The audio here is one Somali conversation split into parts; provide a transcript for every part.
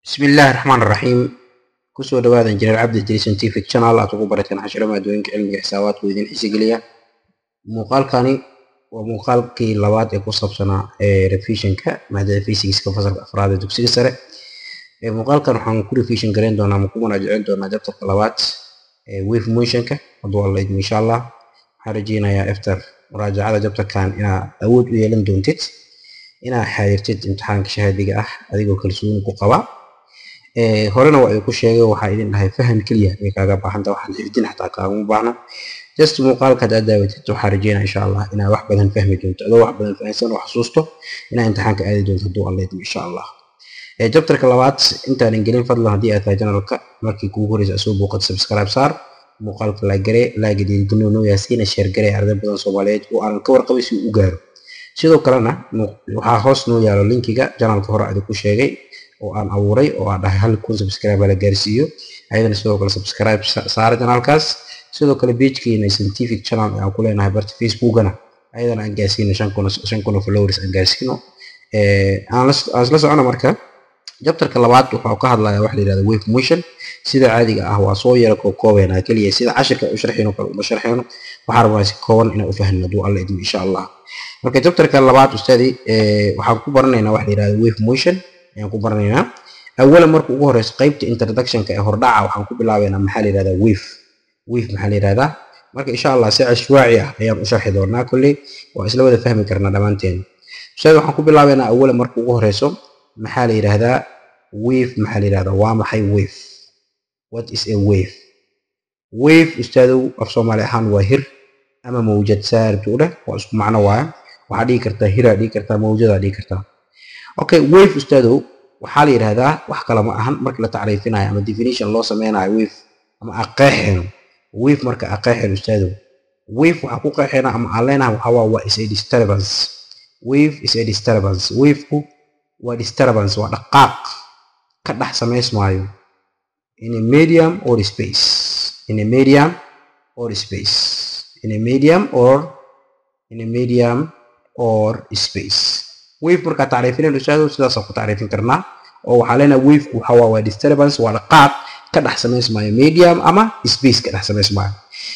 bismillaahi raxmaan raxiim kusoo dhawaada injineer cabdi jiri scientific channel aad ugu barateen cashiro maadooyinka cilmiga xisaabaadku idin xisigeliya muuqaalkani waa muuqaalkii labaad ee ku saabsanaa ee revisionka maadada physicska fasalka afraad ee dugsiga sare ee muuqaalkan waxaan ku revision gareyn doonaa ma ku manaajicin doonaa jabtarka labaad ee wave motionka hadduu alla idmo insha allah waxaan rajeynayaa after muraajacada jabtarkan inaad awood u yeelan doontid inaad xaadirtid imtixaanka shahaadiga ah adigoo kalsooni ku qaba horena waa ay ku sheegay waxaa idin dhahay faham keliya ay kaaga baahanta waxaan xifdin xataa kaaguma baahno just muuqaalka hadaad daawatid waxaa rajeynaa insha allah inaad wax badan fahmi doonto adoo wax badan fahamsan oo xasuusto inaad imtixaanka aadi doonto hadduu alla idmo insha allah jabtarka labaad intaanan gelin fadlan haddii aad tahay janalka markii kugu horeysa asoo booqad subscribe saar muuqaalka laagare laaga dhiirigelino noo yaasiina sheer gare arday badan soomaaliyeed oo aanan ka warqabay si uu u gaaro sidoo kalena waxaa hoos noo yaalo linkiga janalka hore adi ku sheegay oo aan abuuray oo aan dhahay hal kun subscribe la gaarsiiyo ayadana sidoo kale subscribe saara janaalkaas sidoo kale pagekeyna scientific channel aan ku leenahay barta facebookana ayadana aan gaarsiino shan kun oo followers aan gaarsiino aan isla socono marka jabtarka labaad wuxuu ka hadlayaa waxa la yihahda wave motion sida caadiga ah waa soo yara kookoobeena keliya sida cashirka u sharxeyno kale uma sharxeyno waxaa rabnaa si kooban inaan u fahno hadduu alla idmo insha allah marka jabtarka labaad ustaadi waxaan ku baranaynaa waxa la yihahda wave motion ayaan ku baranaynaa awalan marka ugu horeyso qeybta introductionka ee hordhaca waxaan ku bilaabeynaa maxaa la yihahdaa wave wave maxaa la yihahdaa marka insha allah si cashwaaci ah ayaan u sharxi doonaa kolley waa isla wada fahmi karnaa dhammaanteen ustaadi waxaan ku bilaabeynaa awalan marka ugu horeyso maxaa la yidhaahdaa wave maxaa la yidhahdaa waa maxay wave what is a wave wave ustaadow af soomaali ahaan waa hir ama mawjad saaribta u dheh waa isku macno waaya waxaa dhihi kartaa hiraa dhihi kartaa mawjadaa dhihi kartaa okay wave ustaadow waxaa la yidhahdaa wax kale ma ahan marka la tacriifinayo ama definition loo sameynayo wave ama aqeexeeno wave marka aqeexeeno ustaadow wave waxaa ku qeexeena ama aan leenahay waxaa waa waa is a disturbance wave is a disturbance waveku waa disturbance waa dhaqaaq ka dhex samaysmaayo in a medium or space in a medium or space in a medium or in a medium or space wave markaa tacriifinayn ustaado sidaasaan ku tacriifin karnaa oo waxaa leenahay waveku waxa waa waa disturbance waa dhaqaaq ka dhex samaysmaayo medium ama space ka dhex samaysmaayo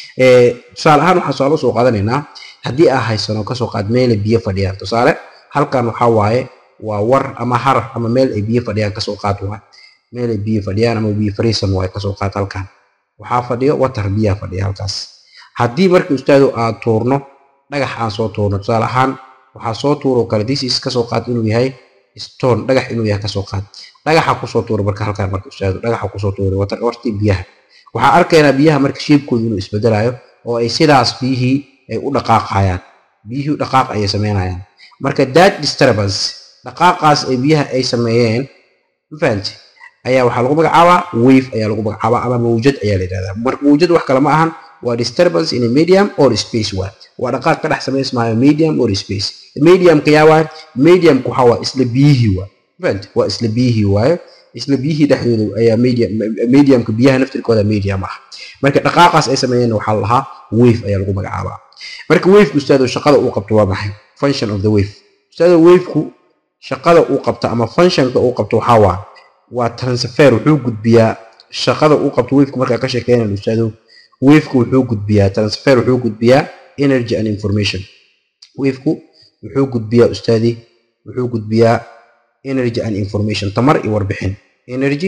tusaale ahaan waxaan tusaale usoo qaadanaynaa haddii aa haysano kasoo qaad meela biyo fadhiyaan tusaale halkan waxaa waaye waa war ama harar ama meel ay biyo fadhiyaan kasoo qaad waay meel ay biyo fadhiyaan ama biyo fariisan waay kasoo qaad halkan waxaa fadhiyo watar biyaa fadhiya halkaas haddii marka ustaado aad tuurno dhagax aan soo tuurno tusaale ahaan waxaa soo tuuro kale disis kasoo qaad inuu yahay stone dhagax inuu yahay kasoo qaad dhagaxa kusoo tuuro marka halkan marka ustaado dhagaxa kusoo tuuro watar wartii biyaha waxaa arkaynaa biyaha marka shiibkooda inuu isbedelayo oo ay sidaas biyihii ay u dhaqaaqayaan biyihii dhaqaaq ayay sameynayaan marka that disturbance dhaqaaqaas ay biyaha ay sameeyeen mafahanti ayaa waxaa lagu magacaabaa wave ayaa lagu magacaabaa ama mawjad ayaa la yidhahdaa marka mawjad wax kale ma ahan waa disturbance in a medium or space waay waa dhaqaaq ka dhex samaysmaayo medium or space mediumka yaa waay mediumka waxaa waa isla biyihii waay mafahanti waa isla biyihii waayo isla biyihii dhexdooda ayaa medium mediumka biyaha naftirkooda medium ah marka dhaqaaqaas ay sameeyeen waxaa lahaa wave ayaa lagu magacaabaa marka waveka ustaado shaqada uu qabto waa maxay function of the wave ustaado waveku shaqada uu qabto ama functionka uu qabto waxaa waa waa transfer wuxuu gudbiyaa shaqada uu qabto waveka markaa ka sheekeynayo ustaado waveku wuxuu gudbiyaa transfer wuxuu gudbiyaa energy and information waveku wuxuu gudbiyaa ustaadi wuxuu gudbiyaa energy and information tamar iyo warbixin energy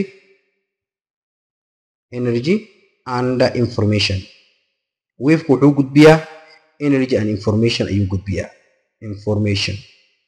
energy and information waveku wuxuu gudbiyaa energy and information ayuu gudbiyaa information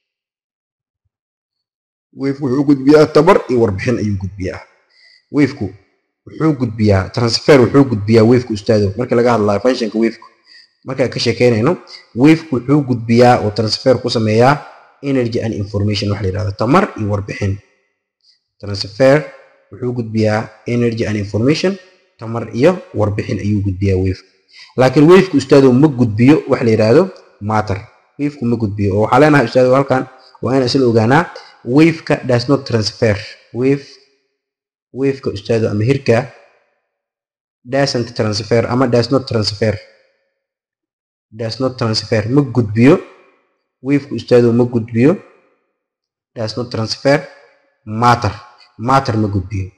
wavku wuxuu gudbiyaa tabar iyo warbixin ayuu gudbiyaa wavku wuxuu gudbiyaa transfer wuxuu gudbiyaa wavku ustaado marka laga hadlayo functionka wavku markaan ka sheekeynayno wavku wuxuu gudbiyaa oo transfer ku sameeyaa energy and information waxa la yidhahda tamar iyo warbixin transfer wuxuu gudbiyaa energy and information tamar iyo warbixin ayuu gudbiyaa wavku laakiin wavku ustaado ma gudbiyo waxa la yidhaahdo matter wavku ma gudbiyo oo waxaa leenahay ustaado halkan waa inaan isla ogaanaa waveka does not transfer wave waveka ustaado ama hirka doesn't transfer ama does not transfer does not transfer ma gudbiyo waveka ustaado ma gudbiyo does not transfer matter matter ma gudbiyo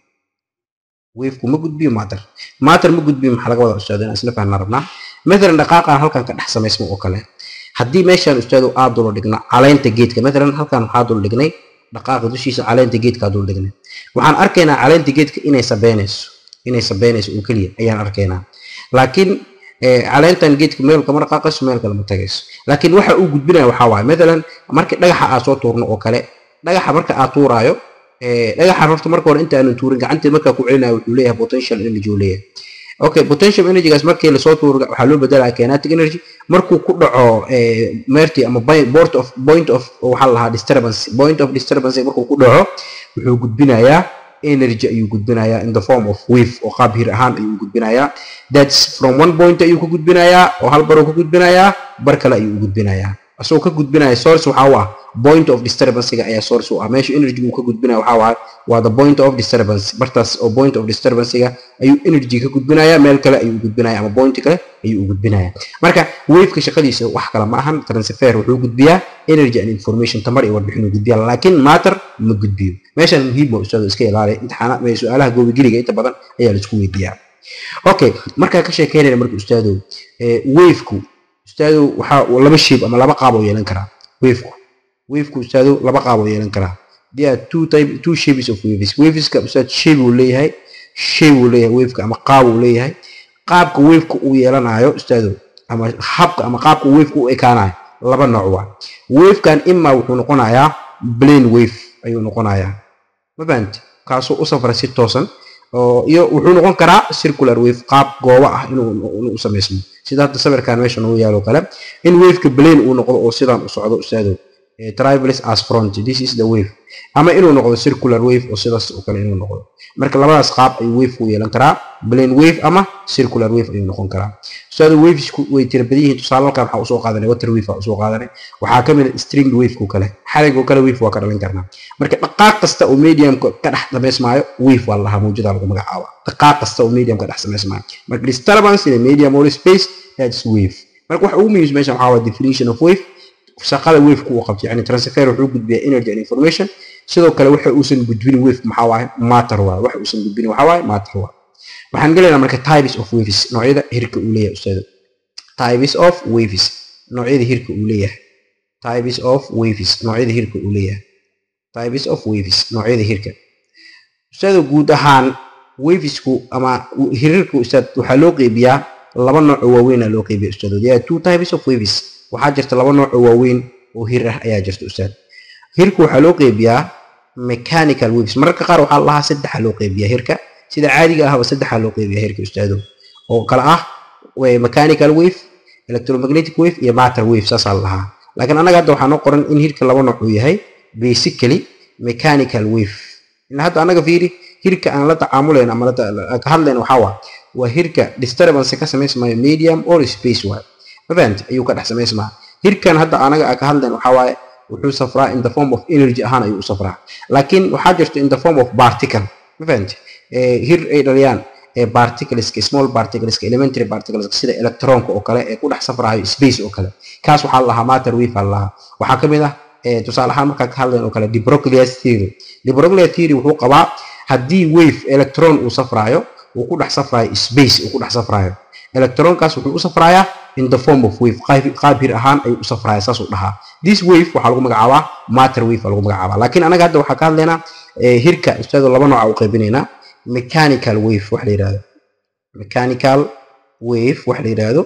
wavku ma gudbiyo matter matter ma gudbiyo maxaa laga wada ustaado inaan isla fahnaa rabnaa mathalan dhaqaaqan halkan ka dhex samaysmo oo kale haddii meeshaan ustaado aad dul dhigno caleynta geedka mathalan halkan waxaa dul dhignay dhaqaaqa dushiisa caleynta geedka dul dhignay waxaan arkaynaa caleynta geedka inay sabeynayso inay sabeynayso oo keliya ayaan arkaynaa laakiin caleentan geedka meel kama dhaqaaqayso meel kale ma tagayso laakiin waxa uu gudbinaya waxaa waaye mathalan markii dhagaxa aad soo tuurno oo kale dhagaxa marka aad tuuraayo dhagaxa horta marka hore inta aanan tuurin gacanteed markaa ku celinayo wuxuu leeyahay potential energy uu leeyahay okay potential energygaas markii lasoo tuuro waxaa loo bedelaya kinetic energy markuu ku dhaco meerti ama point of point of waxaa la lahaa disturbance point of disturbance markuu ku dhaco wuxuu gudbinayaa energy ayuu gudbinayaa in the form of wave oo qaab hir ahaan ayuu gudbinayaa that's from one point ayuu ka gudbinayaa oo hal baruu ka gudbinayaa bar kale ayuu u gudbinayaa asagoo ka gudbinaya source waxaa u ah point of disturbancega ayaa source u ah meesha energy uu ka gudbinaya waxaa waaye waa the point of disturbance bartaas oo point of disturbancega ayuu energy ka gudbinaya meel kale ayuu u gudbinaya ama point kale ayuu u gudbinaya marka waveka shaqadiisa wax kale ma ahan transfer wuxuu gudbiyaa energy and information tamar iyo warbixin uu gudbiyaa laakiin matter ma gudbiyo meeshan muhiim waa ustaado iska ilaaliya imtixaana su-aalaha goobigeliga inta badan ayaa laisku weydiiyaa okay markaa ka sheekeynayna marka ustaadow waveku ustaadow waxaa laba shape ama laba qaab oo yeelan karaa waveku waveku ustaadow laba qaab oo yeelan karaa there are two type two shapes of waves waveska ustaad shape uu leeyahay shape uu leeyahay waveka ama qaab uu leeyahay qaabka waveka uu yeelanayo ustaadow ama habka ama qaabka waveka u ekaanayo laba nooc waa wavekan ima wuxuu noqonayaa plane wave ayuu noqonayaa ma fahamti kaasoo u safra si toosan oo iyo wuxuu noqon karaa circular wave qaab goobo ah inuu u samaysmo sida hadda sawirkan meesha noogu yaalo kale in waveka plane uu noqdo oo sidan u socdo ustaadow travelers as front this is the wave ama inuu noqdo circular wave oo sidaas oo kale inuu noqdo marka labadaas qaab ayuu wave ku yeelan karaa plane wave ama circular wave ayuu noqon karaa ustaado wavesku way tira badan yihiin tusaale halkan waxaa usoo qaadanay water wave usoo qaadanay waxaa ka mid a string waveko kale xaligoo kale wave waa ka dhalin karnaa marka dhaqaaq kasta oo mediumka ka dhex samaysmaayo wave waa lahaa mawjada lagu magacaaba dhaqaaq kasta oo medium ka dhex samaysmaayo marka disturbance in a medium or space that's wave marka waxa ugu muhiimsan meeshan waxaa waa definition of wave shaqada waveka uu qabto yani transfer wuxuu gudbiyaa energy and information sidoo kale waxa uusan gudbin wave maxaa waaye matter waaye waxa uusan gudbin waxaa waaye matter waaye waxaan gelaynaa marka types of waves noocyada hirka uu leeyahay ustaado types of waves noocyada hirka uu leeyahay types of waves noocyada hirka uu leeyahay types of waves noocyada hirka ustaado guud ahaan wavesku ama hirarka ustaad waxaa loo qeybiyaa laba nooc oo waaweyn aa loo qeybiya ustaado there are two types of waves waxaa jirta laba nooc oo waaweyn oo hir ah ayaa jirta ustaad hirka waxaa loo qeybiyaa mechanical waves mararka qaar waxaa lahaa saddexa loo qeybiyaa hirka sida caadiga ahba saddexa loo qeybiyaa hirka ustaado oo kale ah mechanical wave electromagnetic wave iyo matter wave saasaa lahaa laakiin annaga hadda waxaa noo qoran in hirka laba nooc uu yahay basically mechanical wave ilaa hadda annaga fiiri hirka aan la tacaamulayna ama ka hadlayna waxaa waa waa hirka disturbance ka samaysmayo medium or space waay ma fahamti ayuu ka dhex samaysmaa hirkan hadda anaga ka hadlayn waxaa waaye wuxuu safraa in the form of energy ahaan ayuu u safraa laakiin waxaa jirta in the form of particle ma fahamti hir ay dhaliyaan particleska small particleska elementary particleska sida electronka oo kale ee ku dhex safrayo space oo kale kaas waxaa lahaa matter wave aa lahaa waxaa ka mid ah tusaale ahaan markaa ka hadlayn oo kale debroglius theory debroglius theory wuxuu qabaa haddii wave electron uu safraayo uu ku dhex safraayo space uu ku dhex safraayo electronkaas wuxuu u safrayaa in the form of wave qaab hir ahaan ayuu u safraya saasuu dhahaa this wave waxaa lagu magacaabaa matter wave aa lagu magacaabaa laakiin anaga hadda waxaa ka hadlaynaa hirka ustaado laba nooca u qaybinaynaa mechanical wave wax la yidhahdo mechanical wave wax la yidhaahdo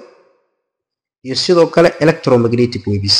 iyo sidoo kale electromagnetic waves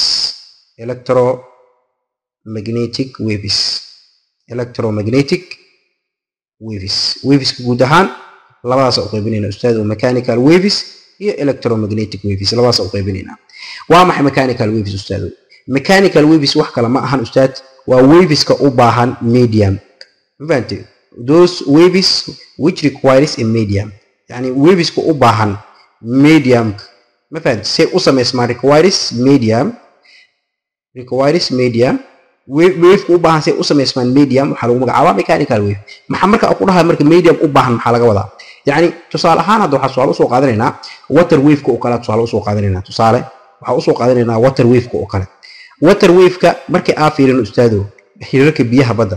electromagnetic waves electromagnetic waves waveska guud ahaan labadaas u qaybinayna ustaado mechanical waves iyo electromagnetic waves labadaas u qaybinaynaa waa maxay mechanical waves ustaado mechanical waves wax kale ma ahan ustaad waa waveska u baahan medium mafahantay those waves which requires a medium yani waveska u baahan medium ma fahamtay say u samaysmaan requires medium requires medium waveka u baahan say u samaysmaan medium waxaa lagu magacaabaa mechanical wave maxaa marka ku dhahay marka medium u baahan maxaa laga wadaa yani tusaale ahaan hadda waxaa tusaale usoo qaadanaynaa water waveka oo kale tusaale usoo qaadanaynaa tusaale waxaa usoo qaadanaynaa water waveka oo kale water waveka markii aa fiirin ustaado hirarka biyaha badda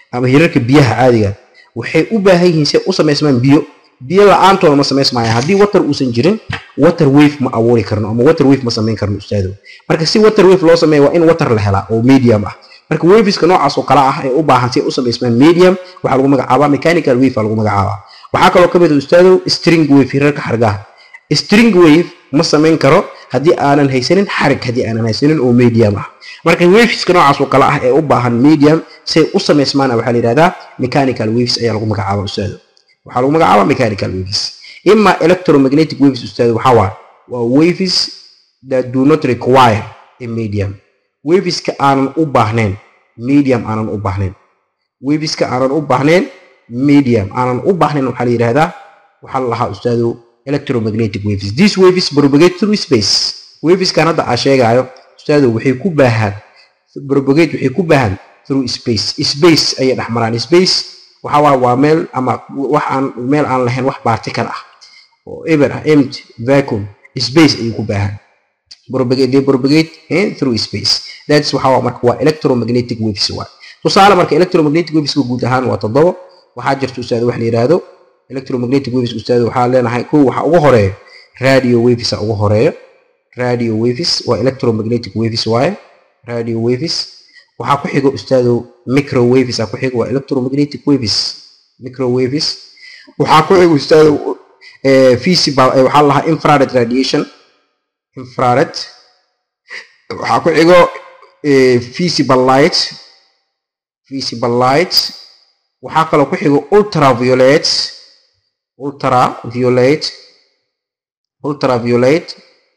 ama hirarka biyaha caadiga waxay u baahan yihiin si ay u samaysmaan biyo biyo la-aantooda ma samaysmaya haddii water uusan jirin water wave ma abuuri karno ama water wave ma samayn karno ustaado marka si water wave loo sameeya waa in water la helaa oo medium ah marka waveska noocaas oo kale ah ee u baahan si ay u samaysmaan medium waxaa lagu magacaabaa mechanical wave aa lagu magacaabaa waxaa kaloo ka mid ah ustaado string wave hirarka xargaha string wave ma samayn karo haddii aanan haysanin xarig haddii aanan haysanin oo medium ah marka waveska noocaas oo kale ah ee u baahan medium si ay u samaysmaan waxaa la yidhahdaa mechanical waves ayaa lagu magacaabaa ustaado waxaa lagu magacaabaa mechanical waves ima electromagnetic waves ustaado waxaa waa waa waves that do not require a medium waveska aanan u baahnayn medium aanan u baahnayn waveska aanan u baahnayn medium aanan u baahnayn waxaa la yidhahdaa waxaa la lahaa ustaado electromagnetic waves these waves propagate through space waveskan hadda aa sheegaayo ustaado waxay ku baahaan propagate waxay ku baahan through space space ayay dhex maraan space waxa waa waa meel ama wax aan meel aan lahayn wax particle ah oo eber ah empty vacuum space ayay ku baahan propagate they propagate eh, through space that's waxa waa marka waa electromagnetic waves waa tusaale marka electromagnetic waveska guud ahaan waa toddoba waxaa jirta ustaado wax la yidhaahdo electromagnetic waves ustaado waxaa leenahay kow waxa ugu horeeya radio waves ugu horeeya radio waves waa electromagnetic waves waaye radio waves waxaa ku xigo ustaado microwaves aa ku xigo waa electromagnetic waves microwaves waxaa ku xigo ustaado visible waxaa la lahaa infrared radiation infrared waxaa ku xigo visible light visible light waxaa kaloo ku xigo ultraviolet ultraviolet ultraviolet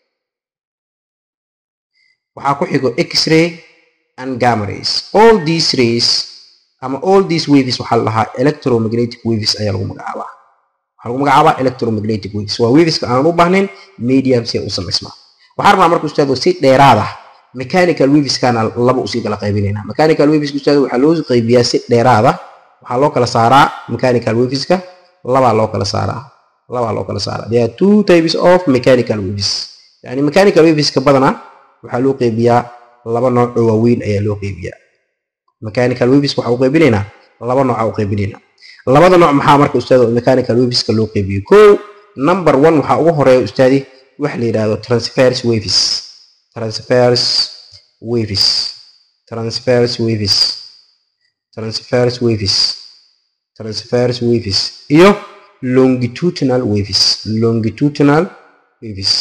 waxaa ku xigo x-ray and gamma rays all these rays ama all these waves waxaa la lahaa electromagnetic waves ayaa lagu magacaabaa waxaa lagu magacaabaa electromagnetic waves waa waveska aanan u baahnayn medium si ay u samaysmaa waxaan rabnaa marka ustaado si dheeraad ah mechanical waveskaana laba usii kala qaybinaynaa mechanical waveska ustaado waxaa loo qaybiyaa si dheeraad ah waxaa loo kala saaraa mechanical waveska labaa loo kala saaraa labaa loo kala saaraa there are two types of mechanical waves yani mechanical waveska badanaa waxaa loo qeybiyaa laba nooc oo waaweyn ayaa loo qeybiyaa mechanical waves waxaa u qeybinaynaa laba nooca u qeybinaynaa labada nooc maxaa marka ustaado mechanical waveska loo qeybiyo kow number one waxaa ugu horeeya ustaadi waxa la yidhaahdo transfers waves transfers waves transfers waves transfers waves transfers waves iyo longitudinal waves longitudinal waves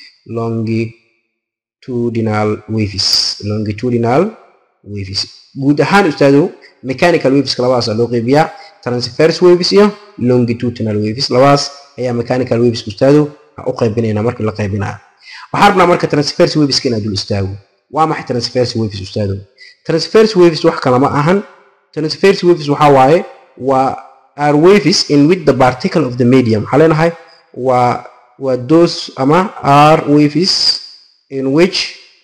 longitudinal waves longitudinal waves guud ahaan ustaado mechanical waveska labadaas loo qeybiyaa transfers waves iyo longitudinal waves labadaas ayaa mechanical waveska ustaado u qaybinaynaa markii la qaybinayo waxaan rabnaa marka transfers waveska inaad dul istaago waa maxay transfers waves ustaado transfers waves wax kale ma ahan transfers waves waxaa waaye waa are waves in which the particle of the medium waxaa leenahay waa waa those ama are waves in which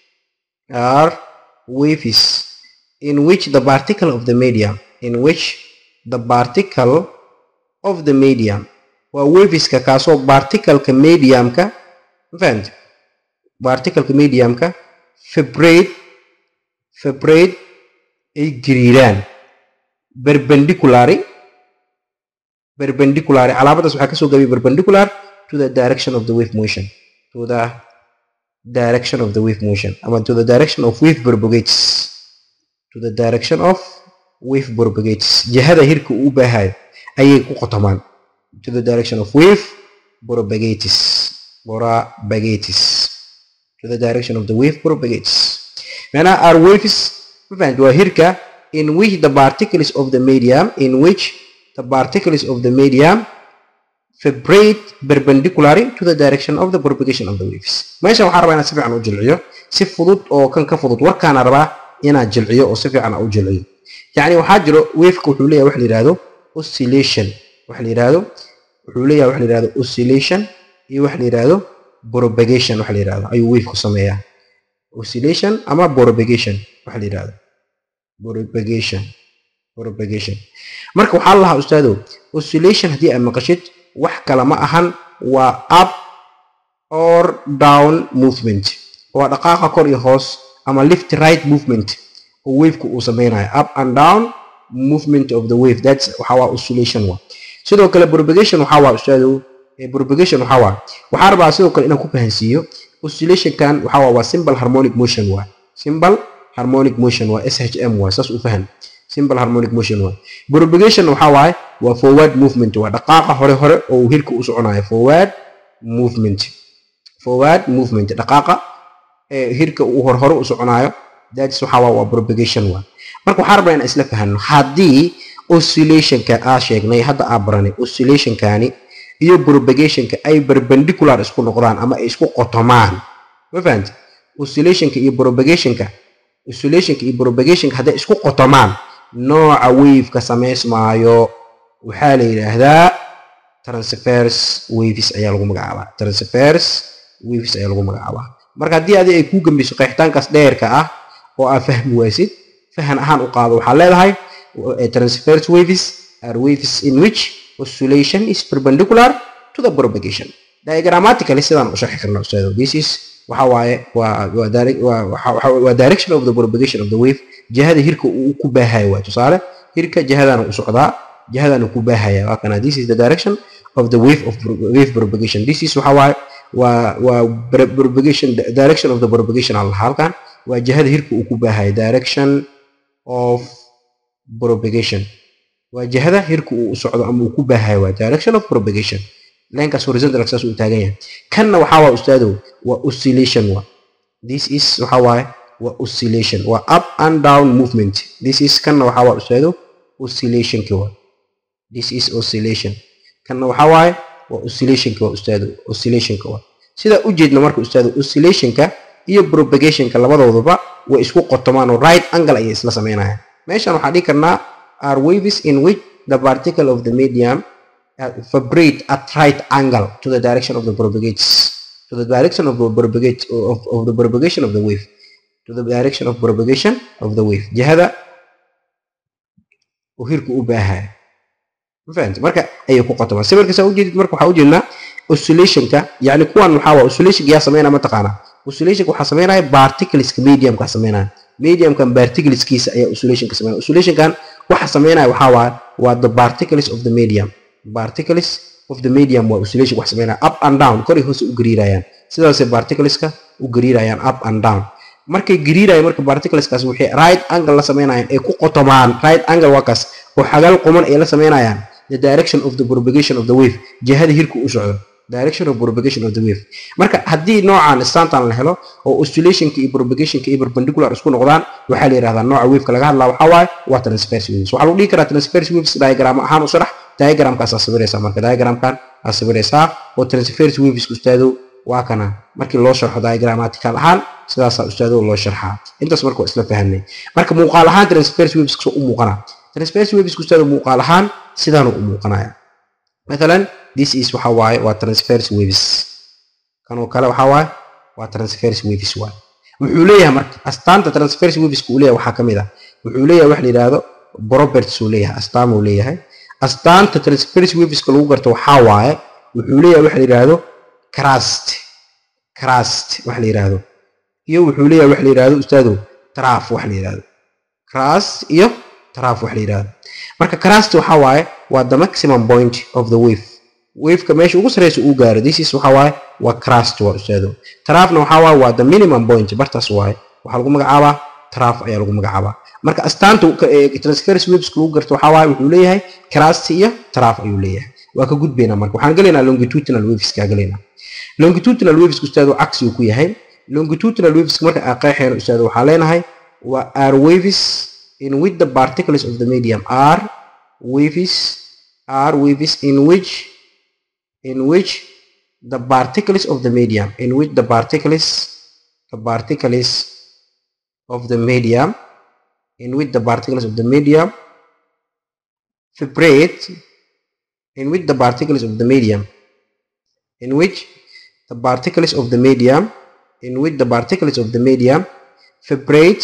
are waves in which the particle of the medium in which the particle of the medium waa waveska kaasoo particleka mediumka mafahante particleka mediumka vibrate vibrate ay gariiraan perpendiculary perpendiculary calaamadaas waxaa kasoo gabay perpendicular to the direction of the wave motion to the direction of the wave motion ama to the direction of wave propagates to the direction of wave propagates jihada hirka uu u baahayo ayay ku qotomaan to the direction of wave propagates propagates to the direction of the wave propagates macnaha are waves mafahant waa hirka in which the particles of the medium in which the particles of the medium vibrate perpendicularly to the direction of the propagation of the waves meesha waxaan rabaa inaan si fiican u jilciyo si fudud oo kan ka fudud warkaana rabaa inaan jilciyo oo si fiican u jilciyo yacni waxaa jiro waveka wuxuu leeyahay wax la yidhahdo oscillation wax la yidhahdo wuxuu leeyahay wax la yidhahdo oscillation iyo wax la yidhahdo propagation wax la yidhahdo ayuu waveka sameeyaa oscillation ama propagation wax la yidhahdo propagation propagation marka waxaa la lahaa ustaado oscillation haddii aad maqashid wax kale ma ahan waa up or down movement waa dhaqaaqa kor iyo hoos ama left right movement oo waveka uu sameynayo up and down movement of the wave that's waxa waa oscillation waa sidoo kale propagation waxa waa ustaado propagation waxa waa waxaan rabaa sidoo kale inaan ku fahansiiyo oscillationkan waxa waa waa simple harmonic motion waa simple harmonic motion waa shm waa saas u fahan simple harmonic motion waa propagation waxa waaye waa forward movement waa dhaqaaqa hore hore oo uu hirka u soconayo forward movement forward movement dhaqaaqa hirka uu hore hore u soconayo that's waxa waa waa propagation waa marka waxaan rabnaa inaan isla fahanno haddii oscillationka aa sheegnay hadda aa baranay oscillationkani iyo propagationka ay perpendicular isku noqdaan ama ay isku qotomaan ma fahanti oscillationka iyo propagationka oscillationka iyo propagationka hadday isku qotomaan nooca waveka samaysmaayo waxaa la yidhaahdaa transfers waves ayaa lagu magacaabaa transfers waves ayaa lagu magacaabaa marka haddii adi ay kuu gambeyso qeexitaankaas dheerka ah oo aa fahmi waysid fahan ahaan u qaado waxaa leedahay transfers waves are waves in which oscillation is perpendicular to the propagation diagrammatically sidaan u sharxi karna ustaado this is waxa waaye waa waa direction of the propagation of the wave jihada hirka uu ku baahayo waa tusaale hirka jihadana u socdaa jihadana ku baahaya waa kana this is the direction of the wave of wave propagation this is waxa waaye waa waa propagation direction of the propagation allah halkan waa jihada hirka uu ku baahayo direction of propagation waa jihada hirka uu socdo ama uu ku baahayo waa direction of propagation leenkaas horizontal saas uu taagan yahay kanna waxaa waa ustaadow waa oscillation waa this is waxa waaye waa oscillation waa up and down movement this is kanna waxaa waa ustaadow oscillationki waa this is oscillation kanna waxaa waaye waa oscillationki waa ustaadow oscillationka waa sidaa u jeedna marka ustaadow oscillationka iyo propagationka labadooduba way isku qotomaan oo right angle ayay isla sameynayaan meeshan waxaan dhihi karnaa are waves in which the particle of the medium uh, vibrate at right angle to the direction of the propagates to the direction of the propagate of, of the propagation of the wave to the direction of propagation of the wave jihada uu hirku u baahaya ma fahamti marka ayay ku qotomaan sawirka saa ujeedid marka waxaa ujeednaa oscillationka yani kuwan waxaa waa oscillationka yaa sameynaya mataqaanaa oscillationka waxaa sameynaya particleska mediumka sameynaya mediumkan particleskiisa ayaa oscillationka sameynaya oscillationkan waxa sameynaya waxaa waa waa the particles of the medium particles of the medium waa oscillation wax sameynaya up and down koray hoose u gariirayaan sidaasay particleska u gariirayaan up and down markay gariirayaan marka particleskaas waxay right angle la sameynayaan ay ku qotomaan right angle waa kaas oo xagal quman ay la sameynayaan the direction of the propagation of the wave jihada hirku u socdo direction of propagation of the wave marka haddii noocan stantan la helo oo oscillationka iyo propagationka iyo perpendicular isku noqdaan waxaa la yidhahdaa nooca waveka laga hadlaa waxaa waaye waa transverse waves waxaa lagu dhihi karaa transverse waves diagram ahaan u sharax diagramkaas aa sawiraysaa marka diagramkan aa sawiraysaa oo transverse waves ustaado waa kana markii loo sharxo diagrammatical ahaan sidaasaa ustaado loo sharxaa intaas marka waa isla fahanay marka muuqaal ahaan transverse waves soo u muuqanaa transverse waves ustaado muuqaal ahaan sidaanu u muuqanaya مثلا this is waxa waaye waa transverse waves kanoo kale waxa waaye waa transverse waves waaye wuxuu leeyahay marka astaanta transverse waves uu leeyahay waxaa ka mid ah wuxuu leeyahay wax la yidhaahdo properties uu leeyahay astaan uu leeyahay astaanta transverse waveska lagu garto waxaa waaye wuxuu leeyahay wax la yidhaahdo crust crust wax la yidhaahdo iyo wuxuu leeyahay wax la yidhaahdo ustaado traf wax la yidhaahdo crust iyo traf wax la yidhaahdo marka crust waxa waaye waa the maximum point of the wave waveka meesha ugu sareysa uu gaaro this is waxa waaye waa crust waa ustaado trafna waxa waaye waa the minimum point bartaas waaye waxaa lagu magacaabaa traf ayaa lagu magacaabaa marka astaanta transference waves lagu garto waxa waaye wuxuu leeyahay crust iyo traf ayuu leeyahay waa ka gudbaynaa marka waxaan gelaynaa longitudinal waves kaa gelaynaa longitudinal waves ustaado cagsi uu ku yahay longitudinal waves marka aan qeexayno ustaado waxaa leenahay waa are waves in which the particles of the medium are waves are waves in which in which the particles of the medium in which the particles the particles of the medium in which the particles of the medium vibrate in which the particles of the medium in which the particles of the medium in which the particles of the medium vibrate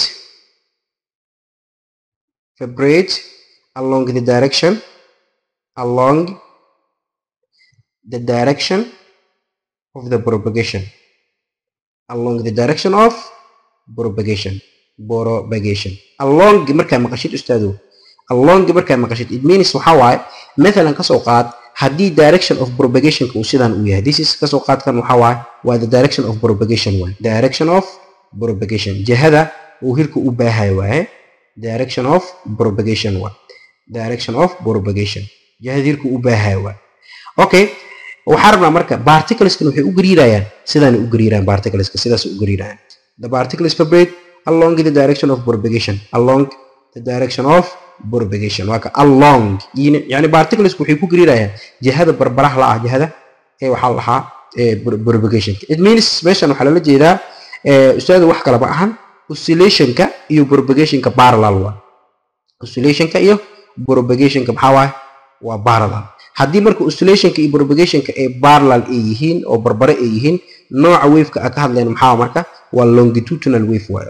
vibrate along the direction along the direction of the propagation along the direction of propagation propagation along markaa maqashid ustaado along markaad maqashid it means waxaa waaye mathalan kasoo qaad haddii direction of propagationka uu sidan uu yahay this is kasoo qaadkan waxaa waaye waa the direction of propagation waaye direction of propagation jihada uu hirka u baahayo waaye direction of propagation waaye direction of propagation jihada hirka u baahayo waaye okay waxaa rabnaa marka particleskan waxay u gariirayaan sidaanay u gariiraan particleska sidaas u gariirayaan the particles vibrate along the direction of propagation along the direction of propagation waa ka along yani particlesku waxay ku gariirayaan jihada barbaraha la ah jihada ee waxaa la dhahaa propagation it means meeshan waxaa lala jeedaa ustaadu wax kale ma ahan oscillationka iyo propagationka parallel waa oscillationka iyo propagationka maxaa waaye waa parallel haddii marka oscillationka iyo propagationka ay parallel ay yihiin oo barbare ay yihiin nooca waveka aan ka hadlayno maxaa marka waa longitudinal wave waaye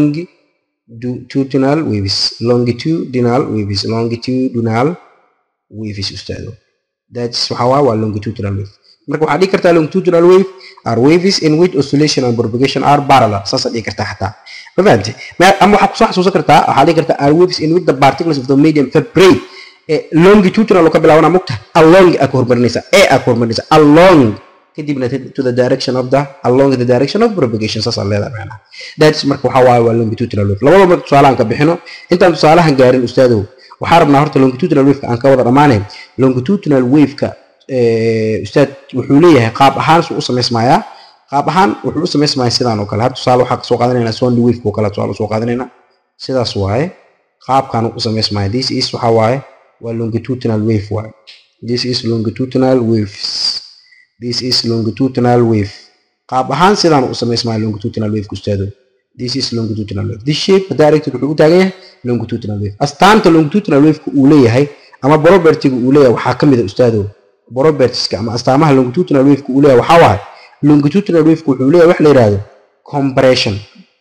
longitudinal waves longitudinal waves longitudinal waves ustaado that's waxaa waaye waa longitudinal wave marka waxaa dhihi kartaa longitudinal wave are waves in which oscillation and propagation are parallel saasaa dhihi kartaa xataa ma fahamte ama waxaa kusoo xasuusan kartaa waxaa dhihi kartaa are waves in which the particles of the medium vibrate longitudinal ka bilaabana mugta along aa ka hormarinaysa ee aa ka hormarinaysa along kadibna to the direction of the along the direction of propagation saasaa leedahay macnaha that's marka waxaa waaye waa longitudinal wave labada marka tusaalahan ka bixino intaan tusaalahan gaarin ustaadow waxaa rabnaa horta longitudinal waveka aan ka wada dhammaanayn longitudinal waveka ustaad wuxuu leeyahay qaab ahaan suu u samaysmayaa qaab ahaan wuxuu u samaysmayaa sidaan oo kale har tusaale waxaa kasoo qaadanaynaa sondi waveka oo kale tusaale usoo qaadanaynaa sidaas waaye qaabkaan u samaysmaya this is waxaa waaye waa longitudinal wave waaye this is longitudinal waves this is longitudinal wave qaab ahaan sidaan u samaysmaya longitudinal wave ustaado this is longitudinal wave this shape directed wuxuu u taagan yahay longitudinal wave astaanta longitudinal waveka uu leeyahay ama propertiga uu leeyahay waxaa ka mid a ustaado propertieska ama astaamaha longitudinal waveka uu leeyahay waxaa waaye longitudinal waveka wuxuu leeyahay wax la yidhaahdo compression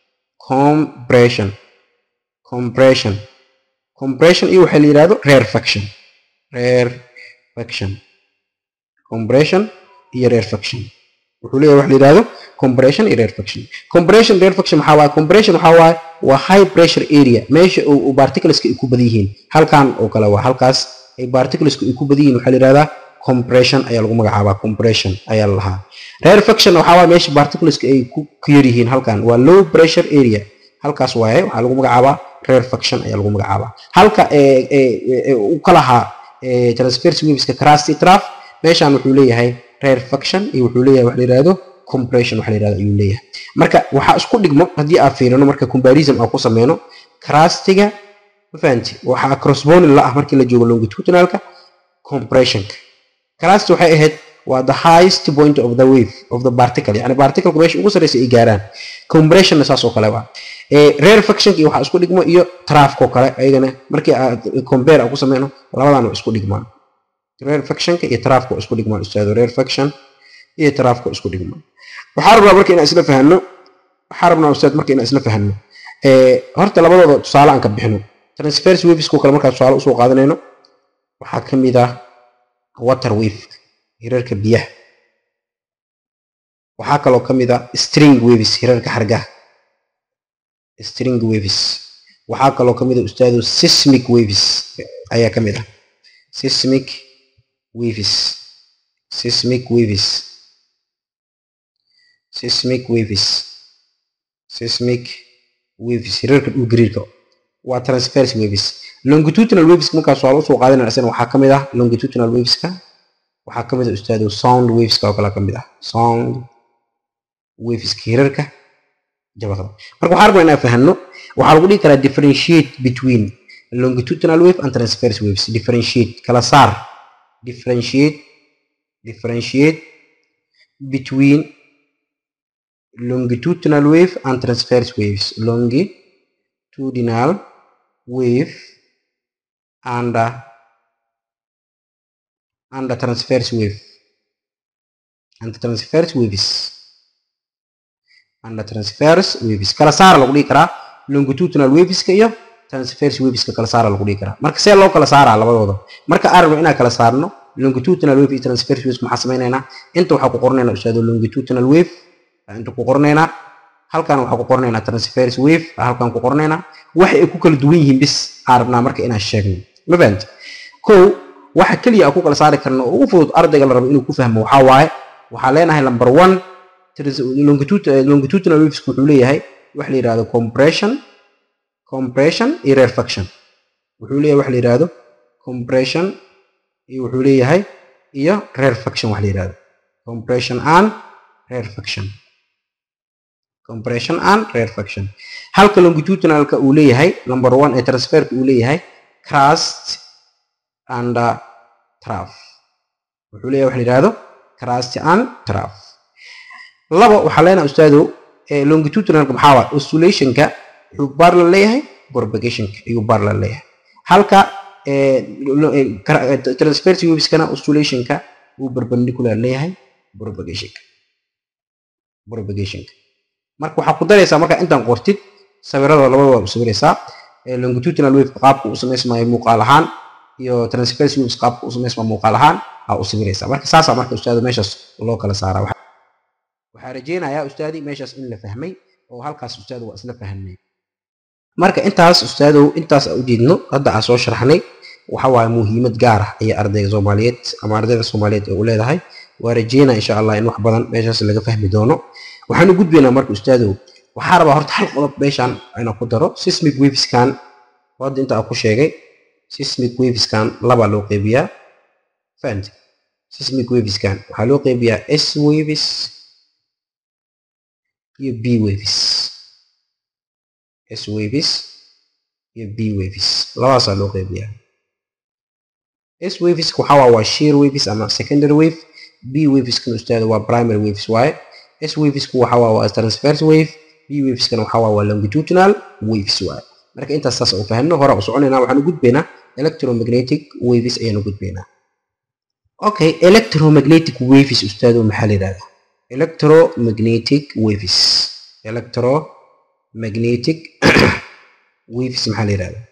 compression compression compression iyo waxaa la yidhahdo rarefaction rarefaction compression iyo rarefaction wuxuu leeyahay wax la yidhahdo compression iyo rarefaction compression rarefaction maxaa waaye compression waxaa waaye waa high pressure area meesha uu particleska ay ku badan yihiin halkan oo kale waa halkaas ay particleska ay ku badan yihiin waxaa la yidhahdaa compression ayaa lagu magacaabaa compression ayaa la lahaa rarefaction waxaa waaye meesha particleska ay ku yar yihiin halkan waa low pressure area halkaas waaye waxaa lagu magacaabaa rarefaction ayaa lagu magacaabaa halka u ka lahaa transverse waveska crusty traf meeshan wuxuu leeyahay rarefaction iyo wuxuu leeyahay wax la yidhahdo compression wax la yidhahdo ayuu leeyahay marka waxaa isku dhigmo haddii aan fiirino marka comparison aan ku sameyno crustiga ma fahanti waxaa crossboning la ah markii la joogo longitudinalka compressionka crust waxay ahayd waa the highest point of the wave of the particle yani particleka meesha ugu sarreysa ay gaaraan compressionna saas oo kale waa rarefactionka iyo waxaa isku dhigmo iyo trafko kale ayagana markii aad compare aan ku sameyno labadan waa isku dhigmaan rarefactionka iyo trafko isku dhigmaan ustaado rarefaction iyo trafko isku dhigmaan waxaa rabnaa marka inaan isla fahanno waxaa rabnaa ustaad marka inaan isla fahanno horta labadooda tusaale aan ka bixino transverse wavesko kale markaa tusaale usoo qaadanayno waxaa ka mid ah water wave hirarka biyaha waxaa kaloo ka mid ah string waves hirarka xargaha string waves waxaa kaloo ka mid ah ustaado seismic waves ayaa ka mid ah seismic waves seismic waves seismic waves seismic waves hirarka dhulgariirka waa transverse waves longitudinal waves markaas waa usoo qaadanaya isna waxaa ka mid ah longitudinal waveska waxaa ka mid ah ustaado sound waveska oo kale ka mid ah sound waveska hirarka jabaqda marka waxaa rabnaa inaan fahanno waxaa lagu dhihi karaa differentiate between longitudinal wave and transverse waves differentiate kala saar differentiate differentiate between longitudinal wave and transverse waves longitudinal wave and uh, and the transverse wave and the transverse waves and the transverse waves kala saara lagu dhihi karaa longitudinal waveska iyo transverse waveska kala saara lagu dhihi karaa marka see loo kala saaraa labadooda marka aan rabno inaan kala saarno longitudinal wave iyo transverse waves maxaa samaynaynaa inta waxaa ku qornaynaa ustaado longitudinal wave inta ku qornaynaa halkan waxaan ku qornaynaa transfers wave halkan ku qornaynaa waxa ay ku kala duwan yihiin bis aan rabnaa marka inaan sheegno ma fahamti kow waxa keliya aan ku kala saari karno oo ugu fudud ardayga la rabo inuu ku fahmo waxaa waaye waxaa leenahay number one longitudinal waves wuxuu leeyahay waxa la yidhahdo compression compression iyo rarefaction wuxuu leeyahay waxa la yidhahdo compression iyo wuxuu leeyahay iyo rarefaction wax la yidhahdo compression and rarefaction compression and rarefaction halka longitudinalka uu leeyahay number one ee transferka uu leeyahay crust and trough wuxuu leeyahay wax la yidhahdo crust and trough laba waxaa leenahay ustaadow longitudinalka maxaa waay oscillationka wuxuu parallel leeyahay propagationka ayuu parallel leeyahay halka transverse waveskana oscillationka uu perpendicular leeyahay propagationka propagationka marka waxaa ku daraysaa marka intaan qortid sawirada labada waa u sawiraysaa longitudinal wave qaabka uu samaysmayo muuqaal ahaan iyo transverse waves qaabka uu samaysmayo muuqaal ahaan aa u sawiraysaa marka saasaa marka ustaado meeshaas loo kala saaraa waxaa rajeynayaa ustaadii meeshaas in la fahmay oo halkaas ustaadu waa isla fahamnay marka intaas ustaadow intaas aan ujeedno hadda aan soo sharxnay waxa waaye muhiimad gaar ah ayay ardayga soomaaliyeed ama ardayda soomaaliyeed ee u leedahay waa rajeynaa insha allah in wax badan meeshaas laga fahmi doono waxaan u gudbaynaa marka ustaadow waxaa rabaa horta hal qodob meeshaan inaan ku daro sismic waveskan hadda inta aan ku sheegay sismic waveskan labaa loo qeybiyaa fahamti sismic waveskan waxaa loo qeybiyaa s waves iyo b waves s waves iyo b waves labadaasaa loo qeybiyaa s waveska waxaa waa waa shear waves ama secondary wave b waveskana ustaada waa primary waves waaye s wavesku waxaa waa waa transverse wave b waveskana waxaa waa waa longitudinal waves waaye marka intaas saas u fahamno hore u soconaynaa waxaan u gudbaynaa electromagnetic waves ayaan u gudbaynaa okay electromagnetic waves ustaado maxaa la yidhahdaa electromagnetic waves electromagnetic waves maxaa la yidhahdaa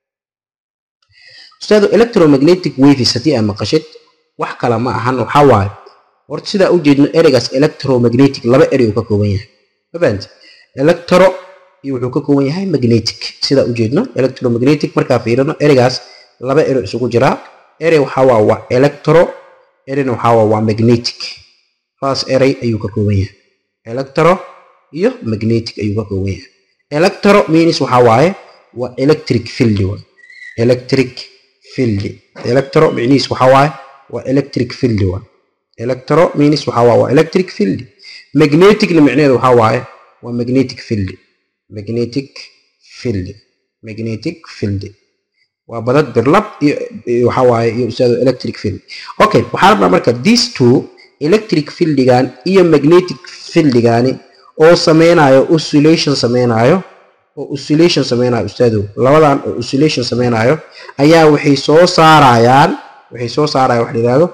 ustaado electromagnetic waves haddii aad maqashid wax kale ma ahan waxaa waaye horta sidaa u jeedno ereygaas electromagnetic laba erey uu ka kooban yahay ma fahamti electro iyo wuxuu ka kooban yahay magnetic sidaa u jeedno electromagnetic markaa fiirino ereygaas laba erey isugu jiraa erey waxaa waa waa electro ereyna waxaa waa waa magnetic labadaas erey ayuu ka kooban yahay electro iyo magnetic ayuu ka kooban yahay electro means waxaa waaye waa electric field waa electric field electro micnihiis waxaa waaye waa electric field waa electro means waxaa waaye waa electric field magneticna micnaheedu waxaa waaye waa magnetic field magnetic field magnetic field waa badad birlab iyo waxaa waaye iyo ustaado electric field okay waxaa rabnaa marka these two electric fieldigan iyo magnetic fieldigani oo sameynayo oscillation sameynayo oo oscillation sameynayo ustaadow labadan oo oscillation sameynayo ayaa waxay soo saarayaan waxay soo saarayaan wax la yidhahdo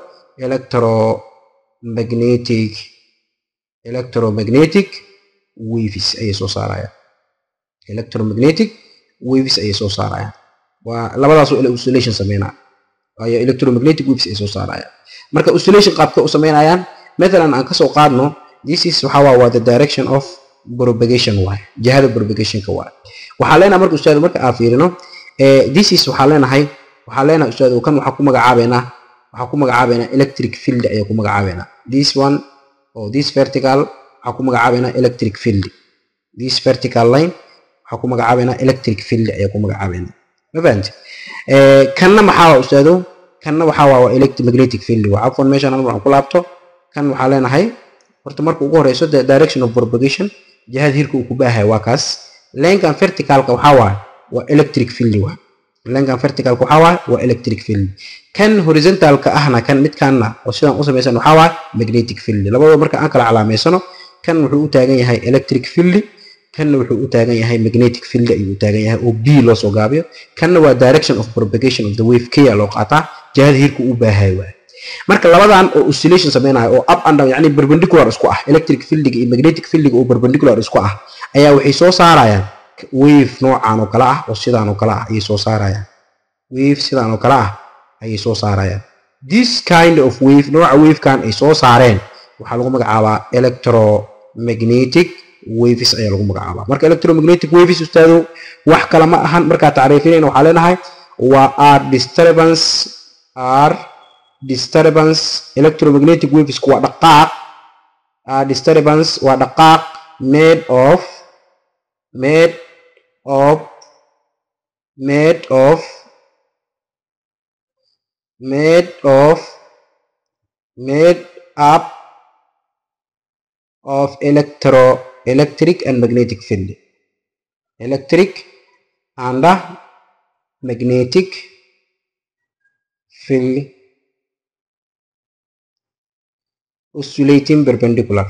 electromagnetic electromagnetic waves ayay soo saarayaan electromagnetic waves ayay soo saarayaan waa labadaas oo oscillation sameynaya ayaa electromagnetic waves ay soo saarayaan marka oscillation qaabka u sameynayaan mathalan aan kasoo qaadno this is waxaa waa waa the direction of propagation waay jihada propagationka waay waxaa leenahay marka ustaad marka aan fiirino this is waxaa leenahay waxaa leenahay ustaad kan waxaa ku magacaabeynaa waxaa ku magacaabeynaa electric field ayaa ku magacaabeynaa this one oo this vertical waxaa ku magacaabeynaa electric field this vertical line waxaa ku magacaabeynaa electric field ayaa ku magacaabeynaa ma fahanti kanna maxaa waa ustaado kanna waxaa waa waa electromagnetic field waa cafwan meeshan hal mar aan ku laabto kan waxaa leenahay horta marka ugu horeyso the direction of propagation jihada hirka uu ku baahay waa kaas leenkan verticalka waxaa waaye waa electric field waa leenkan verticalka waxaa waaye waa electric field kan horizontalka ahna kan midkaanna oo sidaan u samaysan waxaa waaye magnetic field labadaba marka aan kala calaameysano kan wuxuu u taagan yahay electric field kanna wuxuu u taagan yahay magnetic field ayuu u taagan yahay oo b loo soo gaabiyo kanna waa direction of propagation of the wave k loo qaataa jihada hirka uu baahay waaye marka labadan oo oscillation sameynayo oo up and down yani perpendicular isku ah electric fieldiga iyo magnetic fieldiga oo perpendicular isku ah ayaa waxay soo saarayaan wave noocan oo kale ah oo sidaan oo kale ah ayay soo saarayaan wave sidaan oo kale ah ayay soo saarayaan this kind of wave nooca wavekan ay soo saareen waxaa lagu magacaabaa electromagnetic waves ayaa lagu magacaabaa marka electromagnetic waves ustaado wax kale ma ahan markaa tacriifinayna waxaa leenahay waa r disturbance r disturbance electromagnetic waves waa dhaqaaq r disturbance waa dhaqaaq made of made of made of made of made up of electro electric and magnetic field electric and magnetic field oscillating perpendicular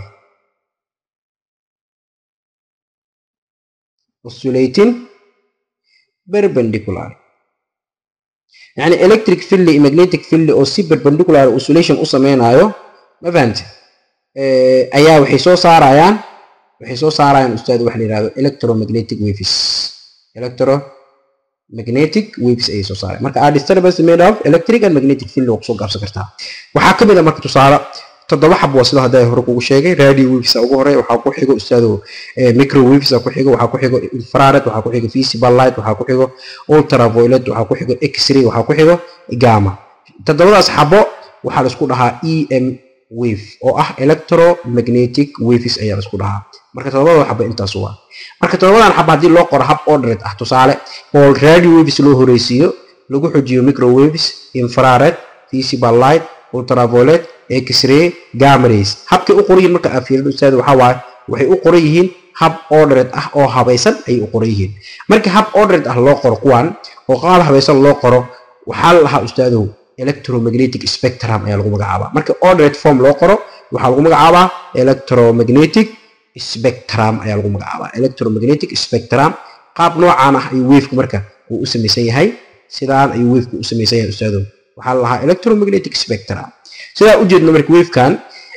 oscillating perpendicular يعني electric field iyo magnetic field oo si perpendicular oscillation u sameynayo ma fahamtid ayaa waxay soo saarayaan waxay soo saarayaan ustaad waxa la yidhahdo electromagnetic waves electromagnetic waves ayay soo saarayaan marka are disturbance made of electric and magnetic field waa kusoo gaabsan kartaa waxaa ka mid a marka tusaale toddoba xab waa sida hadda hore kugu sheegay radio waves ugu hore waxaa ku xigo ustaado micro waves ku xigo waxaa ku xigo infrared waxaa ku xigo visible light waxaa ku xigo ultraviolet waxaa ku xigo x-ray waxaa ku xigo gamma toddobadaas xabo waxaa la isku dhahaa em wave oo ah electromagnetic waves ayaa la isku dhahaa marka toddobada xabo intaas waa marka toddobadan xabo haddii loo qoro hab ordered ah tusaale oo radio waves loo horeysiiyo lagu xojiyo micro waves infrared visible light ultraviolet x-ray gamma rays habkay u qoran yihiin marka aad fiirido ustaad waxaa waaye waxay u qoran yihiin hab ordered ah oo habaysan ayay u qoran yihiin marka hab ordered ah loo qoro kuwan oo qaab habaysan loo qoro waxaa la lahaa ustaadow electromagnetic spectrum ayaa lagu magacaabaa marka ordered form loo qoro waxaa lagu magacaabaa electromagnetic spectrum ayaa lagu magacaabaa electromagnetic spectrum qaab noocaan ah ayuu wavku marka uu u samaysan yahay sidaan ayuu wavku u samaysan yahay ustaadow waxaa la lahaa electromagnetic spectrum sidaa ujeedno marka wavekan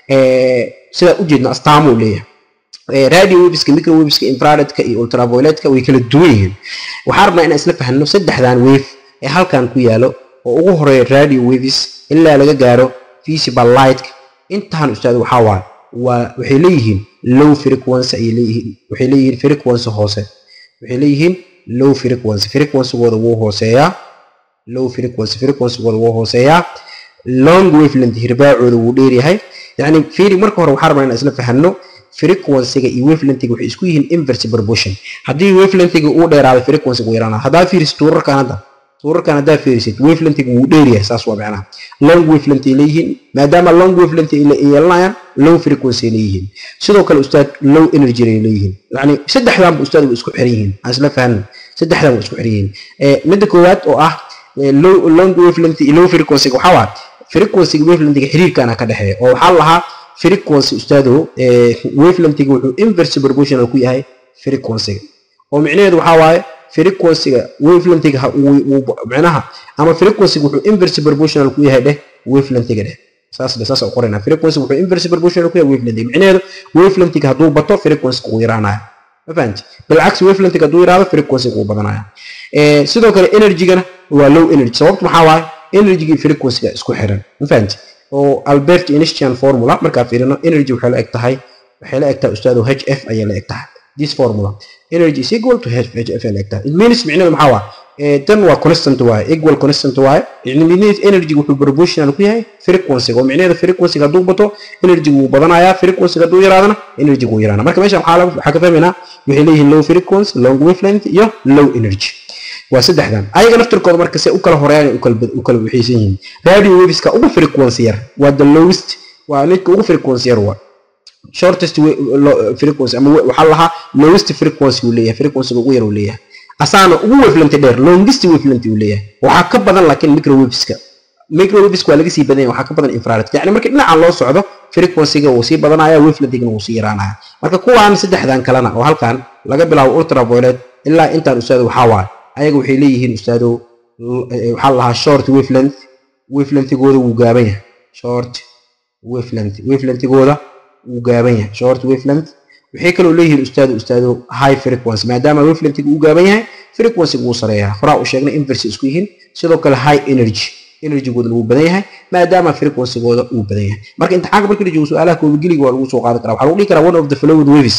sidaa ujeedno astaamuu leeyahay radio waveska micro waveska infraredka iyo ultravioletka way kala duwan yihiin waxaan rabnaa inaan isla fahanno saddexdan wave ee halkan ku yaalo oo ugu horeeya radio waves ilaa laga gaaro visible lightka intaan ustaad waxaa waaye waa waxay leeyihiin low frequency ayay leeyihiin waxay leeyihiin frequency hoose waxay leeyihiin low frequency frequencygooda wuu hooseeyaa low frequency frequencygooda wuu hooseeyaa long wavelength hirbaacooda wuu dheeryahay yani fiiri marka hore waxaa rabnaa inaan isla fahanno frequencyga iyo wavelengthiga waxay isku yihiin inverse proportion haddii wavelengthiga uu dheeraado frequencyga wuu yaraanaa haddaa fiirisid tuurarkan hadda tuurarkan haddaa fiirisid wavelengthiga wuu dheeryahay saas waa macnaha long wavelength ay leeyihiin maadaama long wavelength ay yeelanayaan low frequency ay leeyihiin sidoo kale ustaad low energy ay leeyihiin yani saddexdan ba ustaad waa isku xiran yihiin aan isla fahanno saddexdan waa isku xiran yihiin midda koowaad oo ah low long wavelength iyo low frequencyga waxaa waa frequencyga wavelengthiga xiriirkana ka dhexeeya oo waxaa lahaa frequency ustaado wavelengthiga wuxuu inverse proportional ku yahay frequencyga oo micnaheedu waxaa waaye frequencyga wavelengthiga micnaha ama frequencyga wuxuu inverse proportional ku yahay dheh wavelengthiga dheh saas dheh saas u qorayna frequency wuxuu inverse proportional ku yahay wavelengthiga micnaheedu wavelengthiga hadduu bato frequencyga wuu yaraanaya ma fahanti bilcagsi wavelengthiga hadduu yaraado frequencyga wuu badanaya sidoo kale energygana waa low energy sababtu maxaa waaye energyga frequencyga isku xiran ma fahanti oo albert einstein formula markaa fiirino energy waxay la eg tahay waxay la eg tahay ustaado h f ayay la eg tahay this formula energy is equal to h f ay la eg tahay it means micnaheedu maxaa waaye tan waa constant waaye equal constant waaye micnaheedu energy wuxuu proportional ku yahay frequencyga oo micnaheedu frequencyga hadduu bato energygu wuu badanayaa frequencyga hadduu yaraadana energygu wuu yaraana marka meesha waxaa waxaa ka fahmaynaa waxay leeyihiin low frequency long wavelength iyo low energy waa saddexdan ayaga naftirkooda marka se u kala horeeyaan u kala waxaysan yihiin radio waveska ugu frequency yar waa the lowest waa midka ugu frequency yar waa shortest frequency ama waxaa lahaa lowest frequency uu leeyahay frequencyga ugu yar uu leeyahay asaana ugu wavelength dheer longest wavelength uu leeyahay waxaa ka badan laakiin microwaveska microwaveska waa laga sii badan yahay waxaa ka badan infrared yacni marka dhinacan loo socdo frequencyga wuu sii badanaya wavelengthigana wuu sii yaraanaya marka kuwaan saddexdan kalena oo halkan laga bilaabo ultraviolet ilaa intaan ustaado waxaa waaye ayaga waxay leeyihiin ustaado waxaa la lahaa short wavelength wavelengthigooda wuu gaaban yahay short wavelength wavelengthigooda wuu gaaban yahay short wavelength waxay kaloo leeyihiin ustaado ustaado high frequency maadaama wavelengthiga uu gaaban yahay frequencyga wuu sareeyaa horaa u sheegnay inverse isku yihiin sidoo kale high energy energygoodana wuu badan yahay maadaama frequencygooda uu badan yahay marka imtixaanka markii la joogo su-aalaha koobageliga waa lagu soo qaadi karaa waxaa lagu dhihi karaa one of the following waves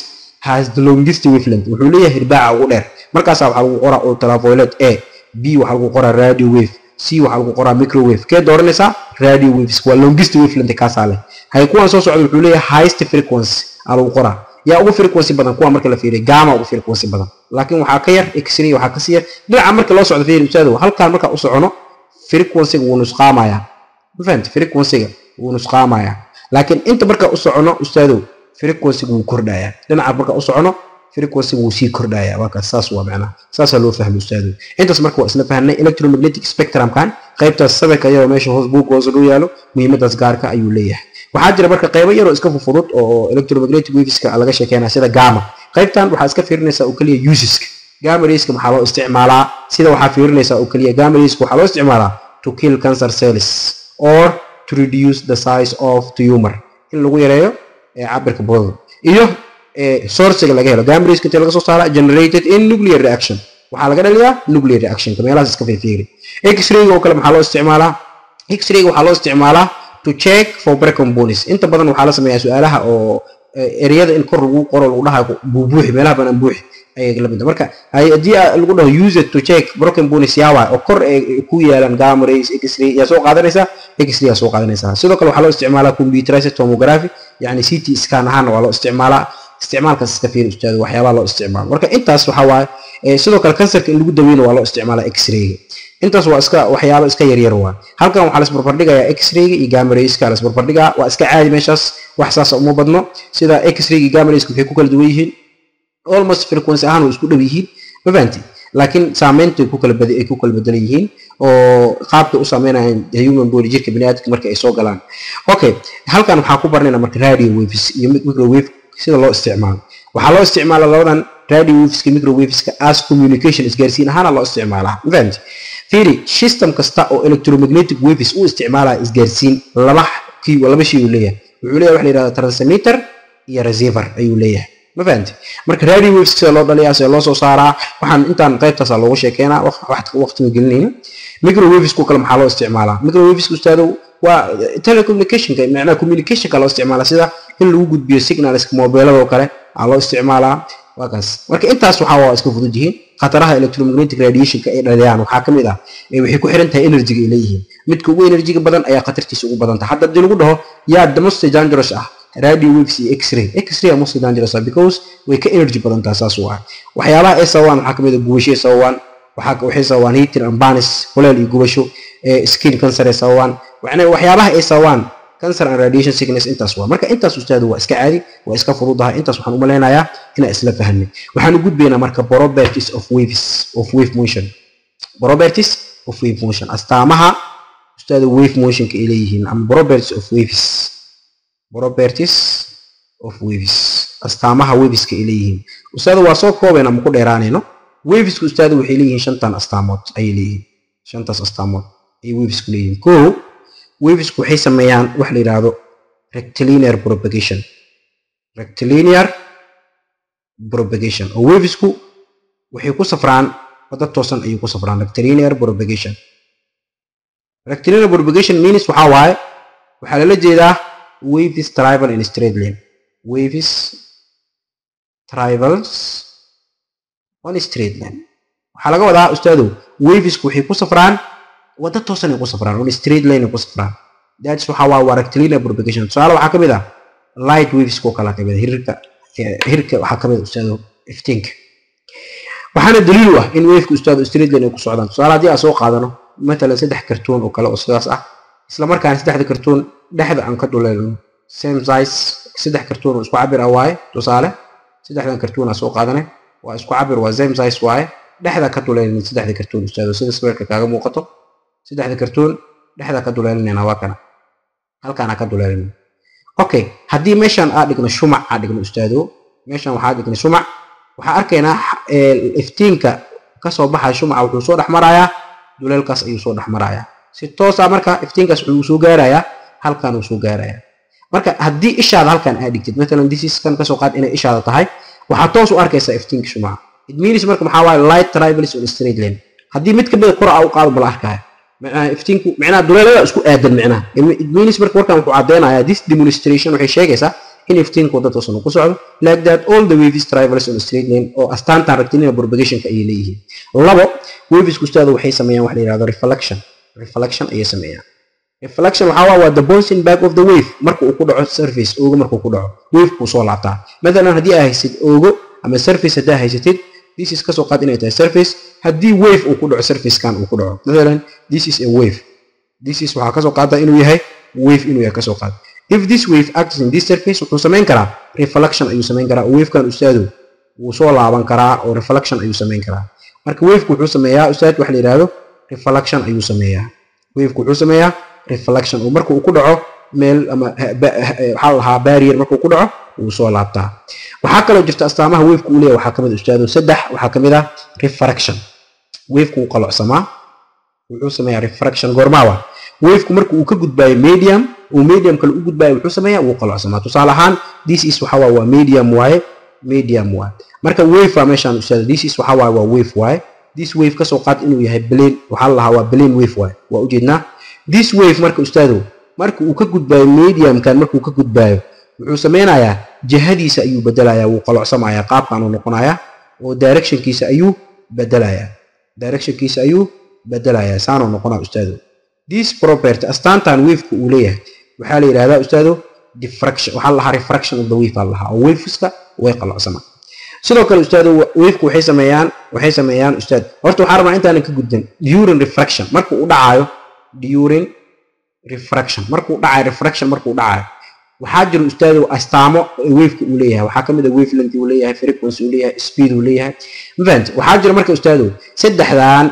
has the longest wavelength wuxuu leeyahay hirbaaca ugu dheer markaasaa waxaa lagu qoraa ultraviolet a b waxaa lagu qoraa radio wave c waxaa lagu qoraa microwave kee dooranaysaa radio waves waa longest wavelength kaasaa leh hay kuwan soo socda wuxuu leeyahay highest frequency aa lagu qoraa yaa ugu frequency badan kuwa marka la fiiriyo gamma ugu frequency badan laakiin waxaa ka yar x-ray waxaa ka sii yar dhinaca marka loo socdo fiiri ustaadow halkaan marka u socono frequency-ga wuu nusqaamayaa ma fahamti frequency-ga wuu nusqaamayaa laakiin inta marka u socono ustaadow frequency-ga wuu kordhayaa dhinaca marka u socono frequency wuu sii kordhayaa waa kaas saas waa macnaha saasaa loo fahmay ustaadow intaas marka waa isla fahnay electromagnetic spectrumkan qaybtaas sawirka iyadoo meesha hoos buug hoos u yaalo muhiimadaas gaarka ayuu leeyahay waxaa jira marka qaybo yaroo iska fufudud oo electromagnetic waveska laga sheekeynaya sida gamma qaybtan waxaa iska fiirinaysaa oo keliya useska gamma rayska maxaa loo isticmaalaa sida waxaa fiirinaysaa oo keliya gamma rayska waxaa loo isticmaalaa to kill cancer cells or to reduce the size of tumor in lagu yareeyo cabirka bodada iyo sourciga laga helo gamma rayska inta laga soo saara generated in nuclear reaction waxaa laga dhaliyaa nuclear reactionka meelahaas iska fiirfiiri x-rayga oo kale maxaa loo isticmaalaa x-rayga waxaa loo isticmaalaa to check for broken bones inta badan waxaa la sameeyaa su-aalaha oo ereyada in kor lagu qoro lagu dhahayo buubuuxi meelaha banaan buuxi ayay la mid marka haddii lagu dhaho use it to check broken bones yaa waay oo kor ay ku yaalaan gamma rays x-ray yaa soo qaadanaysaa x-ray yaa soo qaadanaysaa sidoo kale waxaa loo isticmaalaa computerized tomography yani ct scan ahaana waa loo isticmaalaa isticmaalkaas iska fiiri ustaado waxyaabaha loo isticmaalo marka intaas waxaa waaye sidoo kale kansarka in lagu daweyno waa loo isticmaalaa x-rayga intaas waa iska waxyaaba iska yaryar waa halkan waxaa lasbarbardhigayaa x-rayga iyo gamarayska lasbarbardhigaa waa iska caadi meeshaas wax saasa uma badno sida x-rayga iyo gamarayska waxay ku kala duwan yihiin almost frequency ahaan way isku dhow yihiin ma fahanti laakiin saameynta ay ku kala bad ay ku kala bedelan yihiin oo qaabkay u saameynayaan human body jirka biniaadamka marka ay soo galaan okay halkan waxaa ku barnayna marka radio waves iyo microwave sida loo isticmaalo waxaa loo isticmaala labadan radio waveska microwaveska as communication isgaarsiin ahaana loo isticmaalaa ma fahamti fiiri system kasta oo electromagnetic waves u isticmaalaya isgaarsiin laba kii laba shay uu leeyahay wuxuu leeyahay waxa la yidhahda transmitter iyo receiver ayuu leeyahay ma fahamti marka radio waves sida loo dhaliyaa sida loo soo saaraa waxaan intaan qaybtaasa loogu sheekeynaa waqtiga gelinayna microwavesku kale maxaa loo isticmaalaa microwavesku ustaado waa telecommunicationka macnaha communicationka loo isticmaalaa sida in lagu gudbiyo signalska mobiiladoo kale aa loo isticmaalaa waa kaas marka intaas waxaa waa iska fudud yihiin khataraha electromagnetic radiationka ay dhaliyaan waxaa ka mid ah waxay ku xiran tahay energyga ay leeyihiin midka ugu energyga badan ayaa khatartiisa ugu badan tahay hadda haddii lagu dhaho yaa the most dangerous ah radio waves iyo x-ray x-ray are most dangerous ah because way ka energy badan tahay saas u ah waxyaabaha ay sababaan waxaa ka mid ah gubasho ay sababaan waxaa waxay sababaan heating and burns kuleel iyo gubasho skin cancer ay sababaan waxyaabaha ay sababaan cancer and radiation sickness intaas waa marka intaas ustaadu waa iska caadi waa iska fududahay intaas waxaan u malaynayaa inaan isla fahanay waxaan u gudbaynaa marka properties of waves of wave motion properties of wave motion astaamaha ustaadu wave motionka ay leeyihiin ama properties of waves properties of waves astaamaha waveska ay leeyihiin ustaadu waa soo koobayna ma ku dheeraanayno waveska ustaadu waxay leeyihiin shantan astaamood ayay leeyihiin shantaas astaamood ayay wavesku leeyihiin koo wavesku waxay sameeyaan wax la yidhaahdo rectilinear propagation rectilinear propagation oo wavesku waxay ku safraan wadda toosan ayay ku safraan rectilinear propagation rectilinear propagation means waxaa waaye waxaa lala jeedaa waves travel in straight line waves travels on straight line waxaa laga wadaa ustaadow wavesku waxay ku safraan wadda toosan ay ku safraan on straight line ay ku safraan that's waxa waa waa rectilinear propagation tusaale waxaa ka mid ah light waves koo kala ka mid ah hirka hirka waxaa ka mid ah ustaado iftiinka waxaana daliil u ah in waveka ustaado straight line ay ku socdaan tusaale haddii aan soo qaadano matalan saddex kartuun oo kale oo sidaas ah isla markaana saddexda kartuun dhexda aan ka dhuleelno same size saddex kartuun oo isku cabir ah waaye tusaale saddexdan kartuun aa soo qaadane waa isku cabir waa same size waaye dhexda ka dhuleelin saddexda kartuun ustaado sida sawirka kaaga muuqato saddexda kartuun dhexda ka duleelinayna waa kana halkaana ka duleelina okay haddii meeshan aa dhigno shumac aa dhigno ustaado meeshan waxaa dhignay shumac waxaa arkaynaa iftiinka kasoo baxaya shumaca wuxuu soo dhex marayaa duleelkaas ayuu soo dhex marayaa si toosa marka iftiinkaas wuxuu soo gaarayaa halkan uu soo gaarayaa marka haddii ishaada halkan aa dhigtid matalan disiskan kasoo qaad inay ishaada tahay waxaa toos u arkaysaa iftiinka shumaca it means marka maxaa waaye light travels on straight line haddii mid kamida kor aa u qaado bala arkaya iftiinku micnaha duleelada isku aadan micnaha it means marka warkan wuxuu caddeynayaa this demonstration waxay sheegaysaa in iftiinku wadda toosan ku socdo like that all the waves travels on a straight line oo astaantan rectilinear propagationka ayay leeyihiin labo wavesku ustaada waxay sameeyaan wax la yihahdo reflection reflection ayay sameeyaan reflection waxaa waa waa the bouncing back of the wave marka uu ku dhaco surface oogo markuu ku dhaco wavekuu soo laabtaa mathalan haddii aa haysid oogo ama surface haddaa haysatid this is kasoo qaad inay tahay surface haddii wave uu ku dhaco surfacekan uu ku dhaco mathalan this is a wave this is waxaa kasoo qaada inuu yahay wave inuu yahay kasoo qaad if this wave acts in this surface wuxuu samayn karaa reflection ayuu samayn karaa wavekan ustaadu wuu soo laaban karaa oo reflection ayuu samayn karaa marka waveka wuxuu sameeyaa ustaad waxa la yidhahdo reflection ayuu sameeyaa waveka wuxuu sameeyaa reflection oo marka uu ku dhaco meel ama waxaa la lahaa barrier markuu ku dhaco wuu soo laabtaa waxaa kaloo jirta astaamaha waveka uu leeyahay waxaa kamid ustaado saddex waxaa kamid ah refraction waveka wuu qalocsamaa wuxuu sameeyaa refraction goormaawa waveka marka uu ka gudbaayo medium uu medium kale u gudbaayo wuxuu sameeyaa wuu qalocsamaa tusaale ahaan this is waxa waa medium waaye medium waaye marka wave waa meeshaan ustaado this is waxa waaye waa wave waaye this wave kasoo qaad inuu yahay plane waxaa la lahaa waa plane wave waaye waa ujeednaa this wave marka ustaado marka uu ka gudbaayo mediumkan markuu ka gudbaayo wuxuu sameynayaa jihadiisa ayuu bedelayaa wuu qalocsamayaa qaabkaanuu noqonayaa oo directionkiisa ayuu bedelayaa directionkiisa ayuu bedelayaa saanuu noqonaa ustaado this property astaantan waveka uu leeyahay waxaa la yidhahdaa ustaado diffraction waxaa la lahaa refraction of the wave baa la lahaa oo waveska way qalocsamaa sidoo kale ustaado waveka waxay sameeyaan waxay sameeyaan ustaad horta waxaa rabnaa intaanan ka gudban during refraction marka uu dhacaayo during refraction markuu dhacayo refraction markuu dhacayo waxaa jiro ustaado astaamo waveka uu leeyahay waxaa kamid a wavelength uu leeyahay frequency uu leeyahay speed uu leeyahay mafahant waxaa jiro marka ustaado saddexdan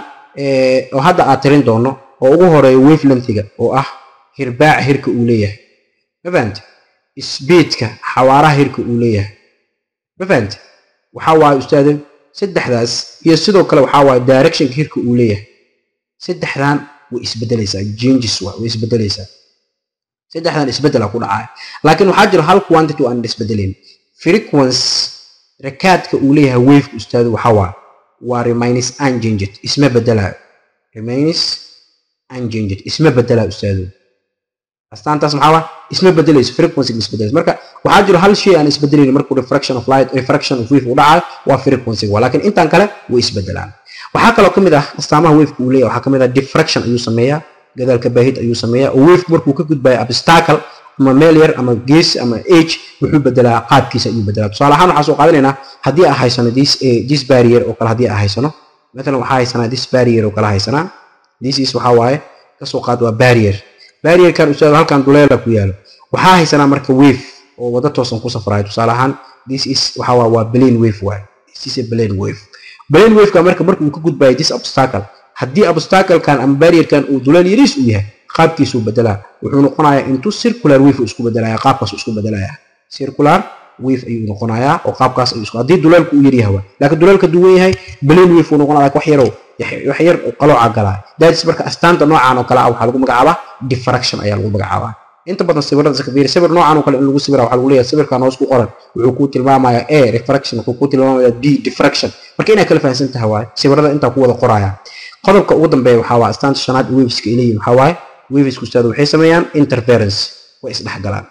oo hadda aad tirin doono oo ugu horeeya wavelengthiga oo ah hirbaaca hirka uu leeyahay mafahant speedka xawaaraha hirka uu leeyahay mafahant waxaa waaye ustaado saddexdaas iyo sidoo kale waxaa waaye directionka hirka uu leeyahay saddexdan way isbedelaysaa changes waa way isbedelaysaa saddexdan isbedela ku dhacaya laakiin waxaa jira hal quantity oo aan isbedelayn frequency rakaadka uu leeyahay waveka ustaadu waxaa waa waa remains unchanged isma bedelayo remains unchanged isma bedelayo ustaadu astaantaas maxaa waa isma bedelayso frequency isbedelayso marka waxaa jiro hal shay aan isbedelayn markuu refraction of light refraction of wave u dhacayo waa frequency waa laakiin intaan kale way isbedelaan waxaa kaloo kamid ah astaamaha waveka uu leeyahay waxaa kamid ah diffraction ayuu sameeyaa gadaalka baahid ayuu sameeyaa oo waveka markuu ka gudbayo obstacle ama meel yar ama gees ama age wuxuu bedelaa qaabkiisa ayuu bedelaa tusaale ahaan waxaa soo qaadanaynaa haddii aan haysano this this barrier oo kale haddii aan haysano matalan waxaa haysanaa this barrier oo kale haysanaa this is waxaa waaye kasoo qaad waa barrier barrierkan ustaado halkan duleela ku yaalo waxaa haysanaa marka wave oo wada toosan ku safrayo tusaale ahaan this is waxaa waa waa plane wave waaye this is a plane wave plane waveka marka marka uu ka gudbayo this obstacle haddii obstaclekan ama barrierkan uu duleel yariis u yahay qaabkiisuu bedelaa wuxuu noqonayaa intuu circular wave isku bedelaya qaabkaas isku bedelaya circular wave ayuu noqonayaa oo qaabkaas ayuu isku haddii duleelku uu yaryahay waa laakiin duleelka duwan yahay plane wave uu noqonaya wax yarow wax yar qalooca galaa daadis marka astaanta noocan oo kale ah waxaa lagu magacaabaa diffraction ayaa lagu magacaabaa inta badan sawirada sakabiri sawir noocan oo kale in lagu sawira waxaa lagu leeyahay sawirkan hoos ku qoran wuxuu kuu tilmaamayaa a refraction wuxuu kuu tilmaamayaa b diffraction marka inaa kala fahansan tahay waaye sawirada intaa ku wada qoraya qodobka ugu dambeeya waxaa waa astaanta shanaad waveska ay leeyihin waxaa waaye wavesku ustaadu waxay sameeyaan interference way isdhexgalaan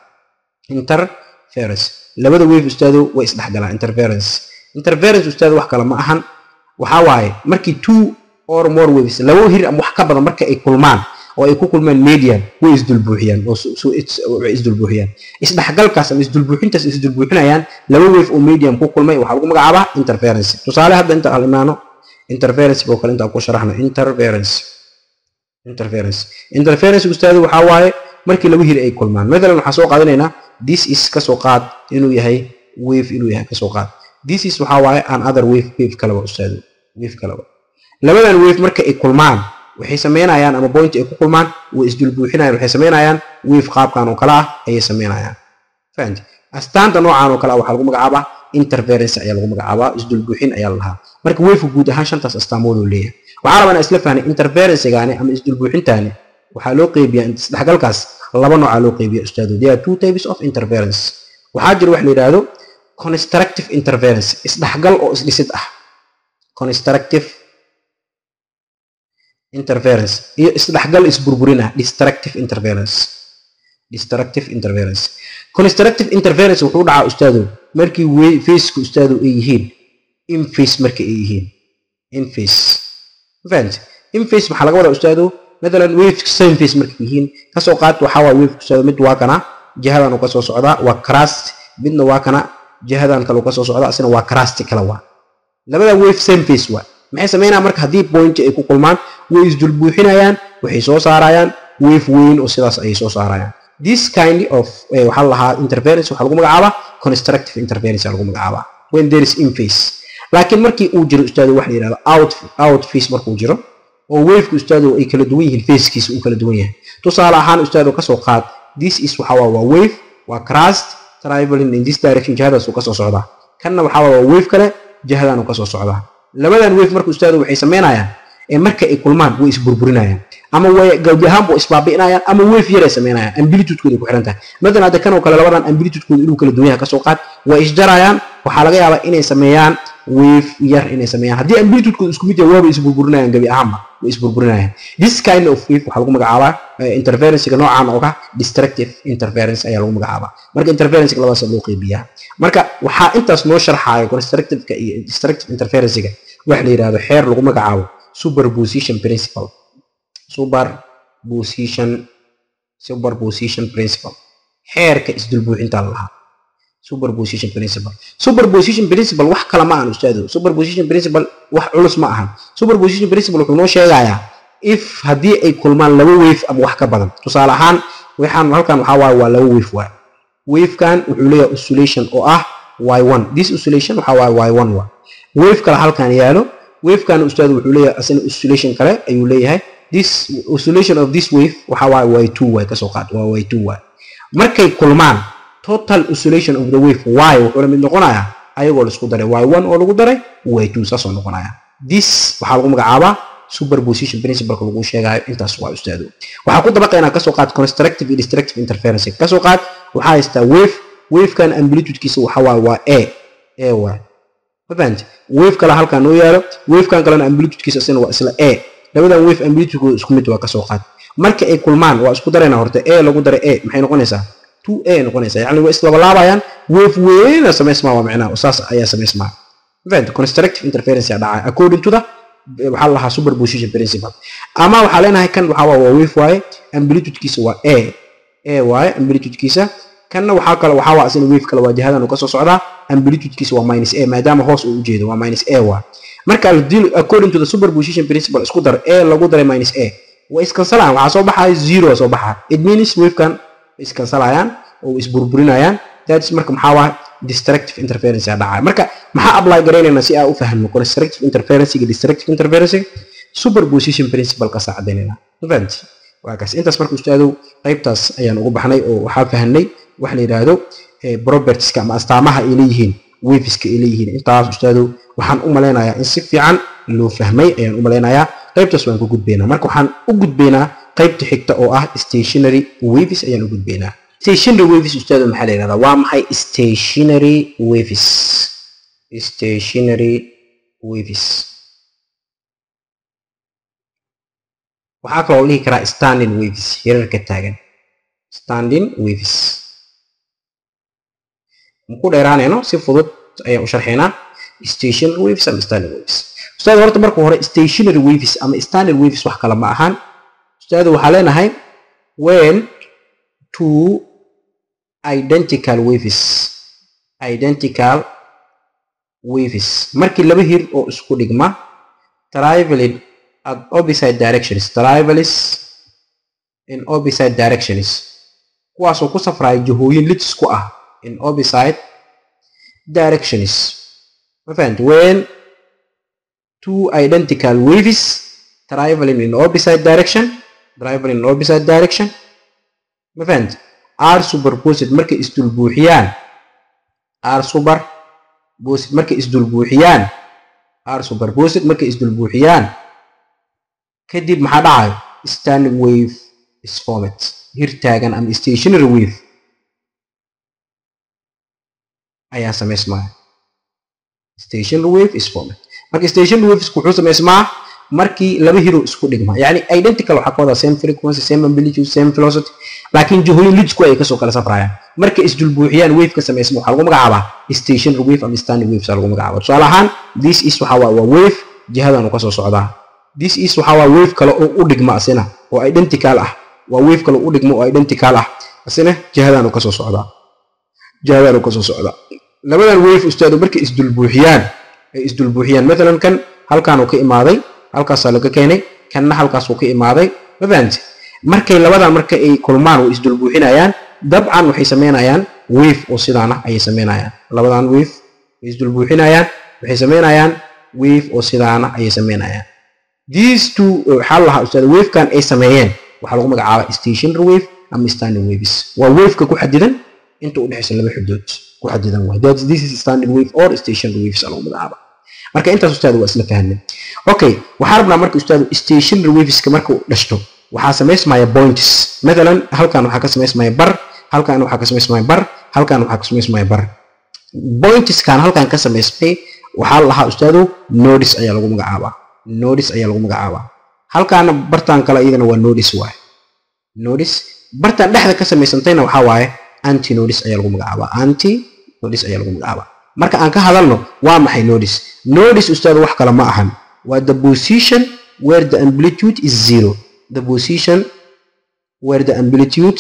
interference labada wave ustaadu way isdhexgalaan interference interference ustaadu wax kale ma ahan waxaa waaye markii two or more waves labo hir ama wax ka badan marka ay kulmaan oo ay ku kulmaan median way isdulbuuxiyaan oo way isdulbuuxiyaan isdhexgalkaas ama isdulbuuxintaas isdulbuuxinayaan laba wave oo medium ku kulmay waxaa lagu magacaabaa interference tusaale hadda inta aan imaano interference oo kale inta ku sharaxno interference interference interference ustaadu waxaa waaye markii laba hir ay kulmaan mathalan waxaa soo qaadanaynaa this is kasoo qaad inuu yahay wave inuu yahay kasoo qaad this is waxaa waaye an other wave wave kaleba ustaadu wave kaleba labadan wave marka ay kulmaan waxay sameynayaan ama point ay ku kulmaan way isdulbuuxinayaan waxay sameynayaan wave qaabkan oo kale ah ayay sameynayaan fahanti astaanta noocan oo kale ah waxaa lagu magacaabaa interference ayaa lagu magacaabaa isdulbuuxin ayaa la lahaa marka waveka guud ahaan shantaas astaamooduu leeyahay waxaa rabaa inaan isla fahnay interferencegaani ama isdulbuuxintaani waxaa loo qeybiyaa isdhexgalkaas laba noocaa loo qeybiya ustaadu there are two types of interference waxaa jira wax la yidhaahdo constructive interference isdhexgal oo isdhisid ah constructive interference iyo isdhexgal isburburin ah destructive interference destructive interference constructive interference wuxuu dhacaa ustaadow markii faceka ustaadow ay yihiin in face marka ay yihiin in face fahant in face maxaa laga wadaa ustaadow matalan wave same face markay yihiin kasoo qaad waxaa waa wave ustaadow mid waa kana jihadan uu kasoo socdaa waa crust midna waa kana jihadan kale uu kasoo socdaa asina waa crust kale waa labada wave same face waa maxay sameynayaan marka haddii point ay ku kulmaan way isdulbuuxinayaan waxay soo saarayaan wave weyn oo sidaas ayay soo saarayaan this kind of waxaa lahaa interference waxaa lagu magacaabaa constructive interference lagu magacaabaa when there is in face laakiin markii uu jiro ustaadu waxa la yidhahdo out out face markuu jiro oo waveka ustaadu ay kala duwan yihiin facekiisa uu kala duwan yahay tusaale ahaan ustaadu kasoo qaad this is waxa waa waa wave waa crust traveling in this direction jihadaas uu kasoo socdaa kanna waxaa waa wave kale jihadan uu kasoo socdaa labadan wave marka ustaadu waxay sameynayaan ee marka ay kulmaan way isburburinayaan ama way gawdi ahaanba isbaabi'inayaan ama wave yar ay sameynayaan amplitude-kooda ku xiran tahay matalan hadda kan oo kale labadan amplitude-kooda inuu kala duwan yahay kasoo qaad way isjarayaan waxaa laga yaabaa inay sameeyaan wave yar inay sameeyaan haddii amplitude-kooda isku mid yahay waaba isburburinayaan gabi ahaanba way isburburinayaan this kind of wave waxaa lagu magacaabaa interferencega noocan oo ka destructive interference ayaa lagu magacaabaa marka interferencega labadaas loo qeybiyaa marka waxaa intaas noo sharxaaya constructiveka iyo destructive interferencega waxa la yidhahdo xeer lagu magacaabo superposition principle superposition superposition principle xeerka isdulbuuxinta lahaa superposition principle superposition principle wax kale ma ahan ustaado superposition principle wax culus ma ahan superposition principle wuxuu noo sheegayaa if haddii ay kulmaan laba wave ama wax ka badan tusaale ahaan waxaan halkan waxaa waaye waa laba wave waay wavekan wuxuu leeyahay oscillation oo ah y1 this oscillation waxaa waaye y1 waa wave kale halkan yaalo wavekan ustaadu wuxuu leeyahay asina oscillation kale ayuu leeyahay this oscillation of this wave waxa waaye y2 waay kasoo qaad waa y2 waay markay kulmaan total oscillation of the wave y wuxuu la mid noqonayaa ayagoo laisku daray y1 oo lagu daray y2 saasoo noqonaya this waxaa lagu magacaabaa superposition principleka lagu sheegayo intaas waa ustaado waxaa ku dabaqaynaa kasoo qaad constructive iyo destructive interference kasoo qaad waxaa haystaa wave wavekan amplitudekiisa waxa waaye waa a a waay mafahante wave kale halkan noo yaalo wavekan kalena amplitudekiisa isna waa isla a labadan wave amplitudekooda isku mid waa kasoo qaad marka ay kulmaan waa isku darayna horta a lagu daray a maxay noqonaysaa two a noqonaysaa yacni waa islabalaabayaan wave weyna samaysmaa waa micnaha saas ayaa samaysmaa mafahante constructive interference aa dhacaya according to the waxaa la lahaa superposition principle ama waxaa leenahay kan waxaa waa waa wave waaye amplitudekiisa waa a a waaye amplitudekiisa kanna waxaa kale waxaa waa asina wave kale waa jihadan uu kasoo socdaa amplitudekiisa waa minus a maadaama hoos uu ujeedo waa minus a waa marka according to the superposition principle isku dar a lagu daray minus a way iskansalayaan waxaa soo baxaya zero soo baxa it means wavekan way iskansalayaan oo isburburinayaan that's marka maxaa waa destructive interference aa dhacaya marka maxaa apply garaynaynaa si aa u fahmo constructive interference iyo destructive interference superposition principle ka saacadaynayna fahamti waa kaas intaas marka ustaadow qaybtaas ayaan ugu baxnay oo waxaa fahnay waxa la yidhaahdo propertieska ama astaamaha ay leeyihiin waveska ay leeyihiin intaas ustaadow waxaan u malaynayaa in si fiican loo fahmay ayaan u malaynayaa qaybtaas waan ku gudbaynaa marka waxaan u gudbaynaa qaybta xigta oo ah stationary waves ayaan u gudbaynaa stationary waves ustaado maxaa la yidhahdaa waa maxay stationary waves stationary waves waxaa kaloo dhihi karaa standing waves hirarka taagan standing waves maku dheeraanayno si fudud ayaan u sharxaynaa stationary waves ama standing waves ustaad horta marka hore stationary waves ama standard waves wax kale ma ahan ustaad waxaa leenahay when two identical waves identical waves markii laba hir oo isku dhigma traveling at opposite directions travels in opposite directions kuwaasoo ku safraya jihooyin lidis ku ah in opposite directions ma fahamti when two identical waves traveling in opposite direction traveling in opposite direction ma fahamti are superposed markay isdulbuuxiyaan are superposed markay isdulbuuxiyaan are superposed markay isdulbuuxiyaan kadib maxaa dhacayo standing wave is formed hir taagan ama stationary wave ayaa samaysmaya stationary wave is formed marka stationary waves wuxuu samaysmaa markii laba hero isku dhigma yani identical waxaa ka wadaa same frequency same amplitude same velocity laakiin jihooyin lidsku ay kasoo kala safrayaan markay isdulbuuxiyaan wave ka samaysma waxaa lagu magacaabaa stationary wave ama standing waves lagu magacaaba tusaale ahaan this is waxaa waa waa wave jihadanu kasoo socdaa this is waxaa waa wave kale oo u dhigma asina oo identical ah waa wave kale u dhigma oo identical ah asina jihadanu kasoo socdaa jihadanu kasoo socdaa labadan wave ustaadu markay isdulbuuxiyaan ay isdulbuuxiyaan matalan kan halkaanuu ka imaaday halkaasaa laga keenay kanna halkaasuu ka imaaday ma fahamte markay labadan marka ay kulmaan way isdulbuuxinayaan dabcan waxay sameynayaan wave oo sidaana ayay sameynayaan labadan wave way isdulbuuxinayaan waxay sameynayaan wave oo sidaana ayay sameynayaan these two waxaa la lahaa ustaad wavekan ay sameeyeen waxaa lagu magacaabaa stationary wave ama standing waves waa waveka ku xadidan inta u dhexaysa laba xudood ku xadidan waay that this is standing wave or stationary waves lagu magacaaba marka intaas ustaad waa isla fahanay okay waxaa rabnaa marka ustaad stationary waveska marka uu dhashto waxaa samaysmaya points matalan halkan waxaa ka samaysmaya bar halkan waxaa ka samaysmaya bar halkan waxaa ka samaysmaya bar pointskan halkan ka samaysmay waxaa la lahaa ustaado nodes ayaa lagu magacaabaa nodes ayaa lagu magacaabaa halkaana bartan kale iyadana waa nodes waaye nodes bartan dhexda ka samaysantayna waxaa waaye anti nodes ayaa lagu magacaabaa anti nodes ayaa lagu magacaabaa marka aan ka hadalno waa maxay nodes nodes ustaado wax kale ma ahan waa the position where the amplitude is zero the position where the amplitude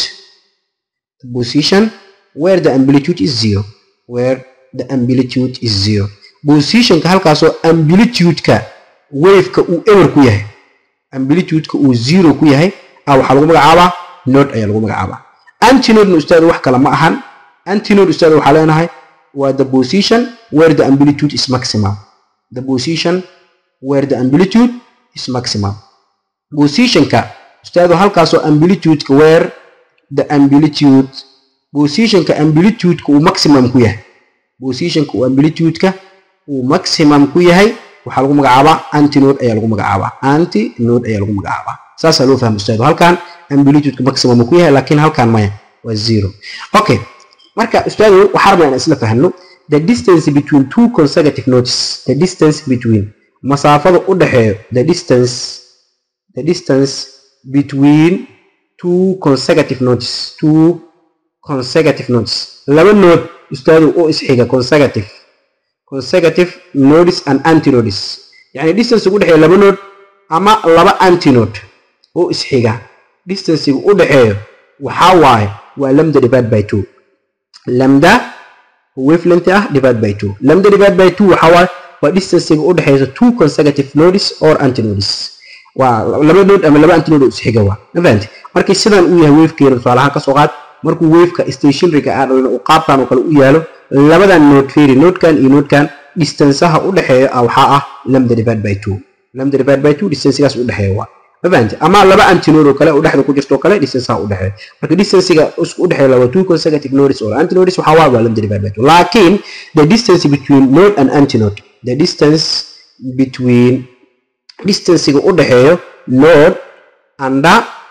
the position where the amplitude is zero where the amplitude is zero positionka halkaasoo amplitude-ka waveka uu ewer ku yahay amplitude-ka uu zero ku yahay ah waxaa lagu magacaabaa node ayaa lagu magacaabaa antinode ustaad wax kale ma ahan antinode ustaad waxaa leenahay waa the position where the amplitude is maximum the position where the amplitude is maximum positionka ustaado halkaasoo amplitude-ka where the amplitude positionka amplitude-ka uu maximum ku yahay positionka uu amplitude-ka uu maximum ku yahay waxaa lagu magacaabaa antinode ayaa lagu magacaabaa antinode ayaa lagu magacaabaa saasaa loo fahma ustaado halkan amplitude-ka maximum ku yahay laakiin halkan maya waa zero okay marka ustaado waxaa rabnaa inaan isla fahno the distance between two consecutive notes the distance between masaafada u dhexeeyo the distance the distance between two consecutive notes two consecutive notes laba note ustaadu oo isxiga consecutive consecutive nodes and antinodes yani distance ugu dhexeeya laba node ama laba antinode oo isxiga distancega u dhexeeyo waxaa waaye waa lambda divide by two lambda wavelength ah divide by two lambda divide by two waxaa waaye waa distancega u dhexeeya two consecutive nodes or antinodes waa laba node ama laba antinode oo isxiga waa ma fahanti markii sidan uu yahay wavekeena tusaale ahaan kasoo qaad markuu waveka stationaryga ah dhalin uu qaabkan oo kale u yaalo labadan node feri nodekan iyo nodekan distanceaha u dhexeeya ah waxaa ah lambda divide by two lambda divide by two distancegaas u dhexeeya waa ma fahanti ama laba antinode oo kale oo dhexda ku jirto oo kale distanceaha u dhexeeya marka distancega isku u dhexeeya laba two consecutive nodes or antinodes waxaa waa waa lambda divide by two laakiin the distance between node and antinode the distance between distancega u dhexeeyo node and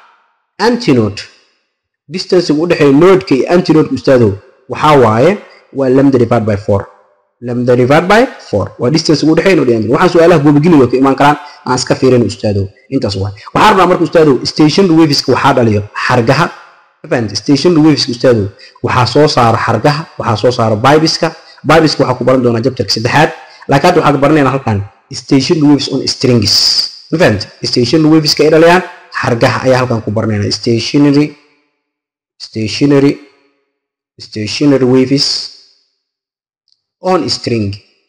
antinode distancega u dhexeeyo nodeka iyo antinodeka ustaadow waxaa waaye waa lambda divide by four lambda divide by four waa distancega u dhexeeyo node iyo antinode waxaan su-aalaha goobageliga ka imaan karaan aan iska fiirin ustaadow intaas waay waxaa rabnaa marka ustaadow stationary waveska waxaa dhaliyo xargaha mafahanta stationary waveska ustaadow waxaa soo saara xargaha waxaa soo saara bibiska bibiska waxaa ku baran doonaa jabtarka saddexaad laakiin hadda waxaad baranaynaa halkan stationary waves on strings mafahanta stationary waveska ay dhaliyaan xargaha ayaa halkan ku baranaynaa stationary stationary stationary waves on string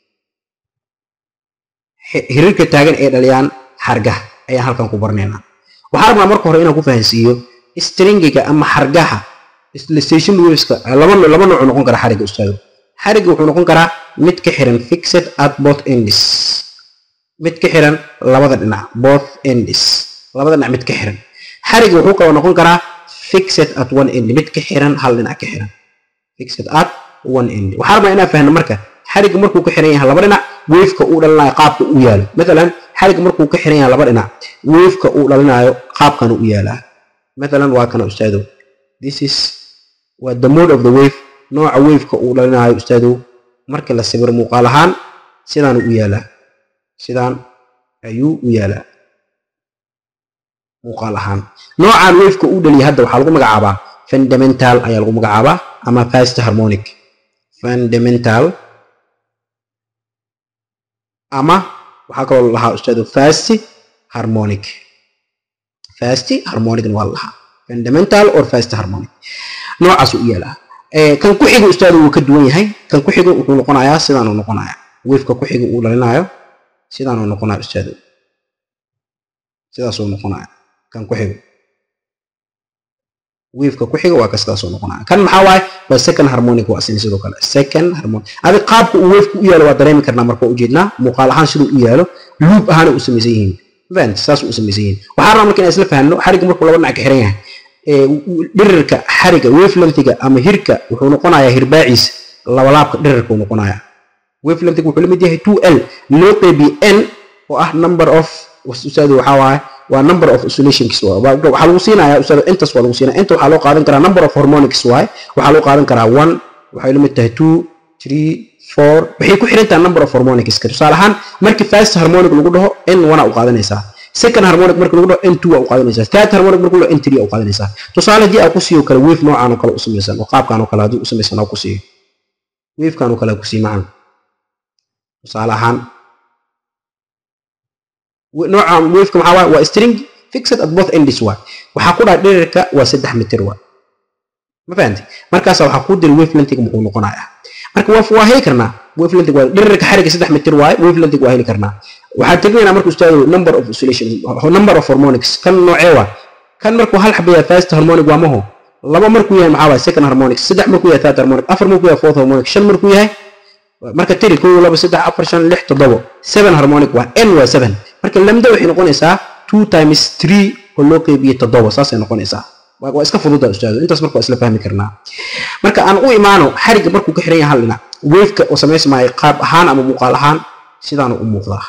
hirirka taagan ee dhaliyaan xargaha ayaan halkan ku baranaynaa waxaa rabnaa marka hore inaan ku fahansiiyo stringiga ama xargaha stationary waveska laba laba nooc noqon kara xariga ustaado xariga wuxuu noqon karaa mid ka xiran fixed at both ends mid ka xiran labada dhinac both ends labada dhinac mid ka xiran xariga wuxuu kaloo noqon karaa fixed at one end mid ka xiran hal dhinac ka xiran fixed at one end waxaa rabnaa inaan fahno marka xariga markuu ka xiran yahay laba dhinac waveka uu dhalinayo qaabka uu yaalo matalan xariga markuu ka xiran yahay laba dhinac waveka uu dhalinayo qaabkan u yaalaa matalan waa kana ustaadow this is waa the mode of the wave nooca waveka uu dhalinayo ustaadow marka la sawiro muuqaal ahaan sidaan u yaalaa sidaan ayuu u yaalaa muuqaal ahaan noocan waveka uu dhaliya hadda waxaa lagu magacaabaa fundamental ayaa lagu magacaabaa ama fast harmonic fundamental ama waxaa kaloo lahaa ustaadu fast harmonic fast harmonicna waa lahaa fundamental or fast harmonic noocaas u yaalaa kan ku xiga ustaadu wuu ka duwan yahay kan ku xiga wuxuu noqonayaa sidaanuu noqonayaa waveka ku xiga uu dhalinayo sidaanuu noqonaya ustaadu sidaasuu noqonaya kan ku xiga waveka ku xiga waa ka sidaasuu noqonaya kan maxaa waaye waa second harmonic waa asina sidoo kale second harmonic adi qaabka uu waveka u yaalo waa dareemi karnaa marka ujeednaa muuqaal ahaan siduu u yaalo luub ahaana u samaysan yihiin fahant saas u samaysan yihiin waxaa rabaa marka inaan isla fahanno xarigga markuu laba dhinac ka xiran yahay dhirirka xariga wavelengthiga ama hirka wuxuu noqonayaa hirbaaciisa labalaabka dhirirka uu noqonayaa wavelengthiga wuxuu la mid yahay 2l loo qeybiye n oo ah number of ustaadu waxaa waaye waa number of isolationks waxaa lagu siinayaa ustaadu intas waa lagu siinaya inta waxaa loo qaadan karaa number of harmonics waaye waxaa loo qaadan karaa one waxay la mid tahay two three four waxay ku xiran tahay number of harmonicska tusaale ahaan markii first harmonic lagu dhaho n one u qaadanaysaa second harmonic marka lagu dhaho n two u qaadanaysaa third harmonic marka lagu dhaho n three u qaadanaysaa tusaale haddii aa ku siiyo kale wave noocaan oo kale u samaysan oo qaabkaan oo kale haddii u samaysan aa ku siiyo wavekaan oo kale ku sii macan tusaale ahaan noocaan waveka maxaa waaye waa string fixed at both ends waay waxaa ku dhaha dhirirka waa saddex mitir waay ma fahanti markaasa waxaa kuu diri wavelengthiga muxuu noqonayaa marka waa waa heli karnaa wavelengthiga waa dhirirka xariga saddex mitir waaye wavelengthiga waa heli karnaa waxaan tegnaynaa marka ustaadu number of oscillation number of harmonics kan noocee waa kan markuu hal xabayaa first harmonic waa maho laba markuu yahay maxaa waaye second harmonic saddex markuu yahay third harmonic afar markuu yahay fourth harmonic shan markuu yahay marka tiri kow laba saddex afar shan lix toddobo seven harmonic waa n waa seven marka lamda waxay noqonaysaa two times three oo loo qeybiye toddobo saasay noqonaysaa waa iska fududa ustaadu intaas marka waa isla fahmi karnaa marka aan u imaano xarigga markuu ka xiran yahay hal dhinac waveka oo samaysmaayo qaab ahaan ama muuqaal ahaan sidaanu u muuqdaa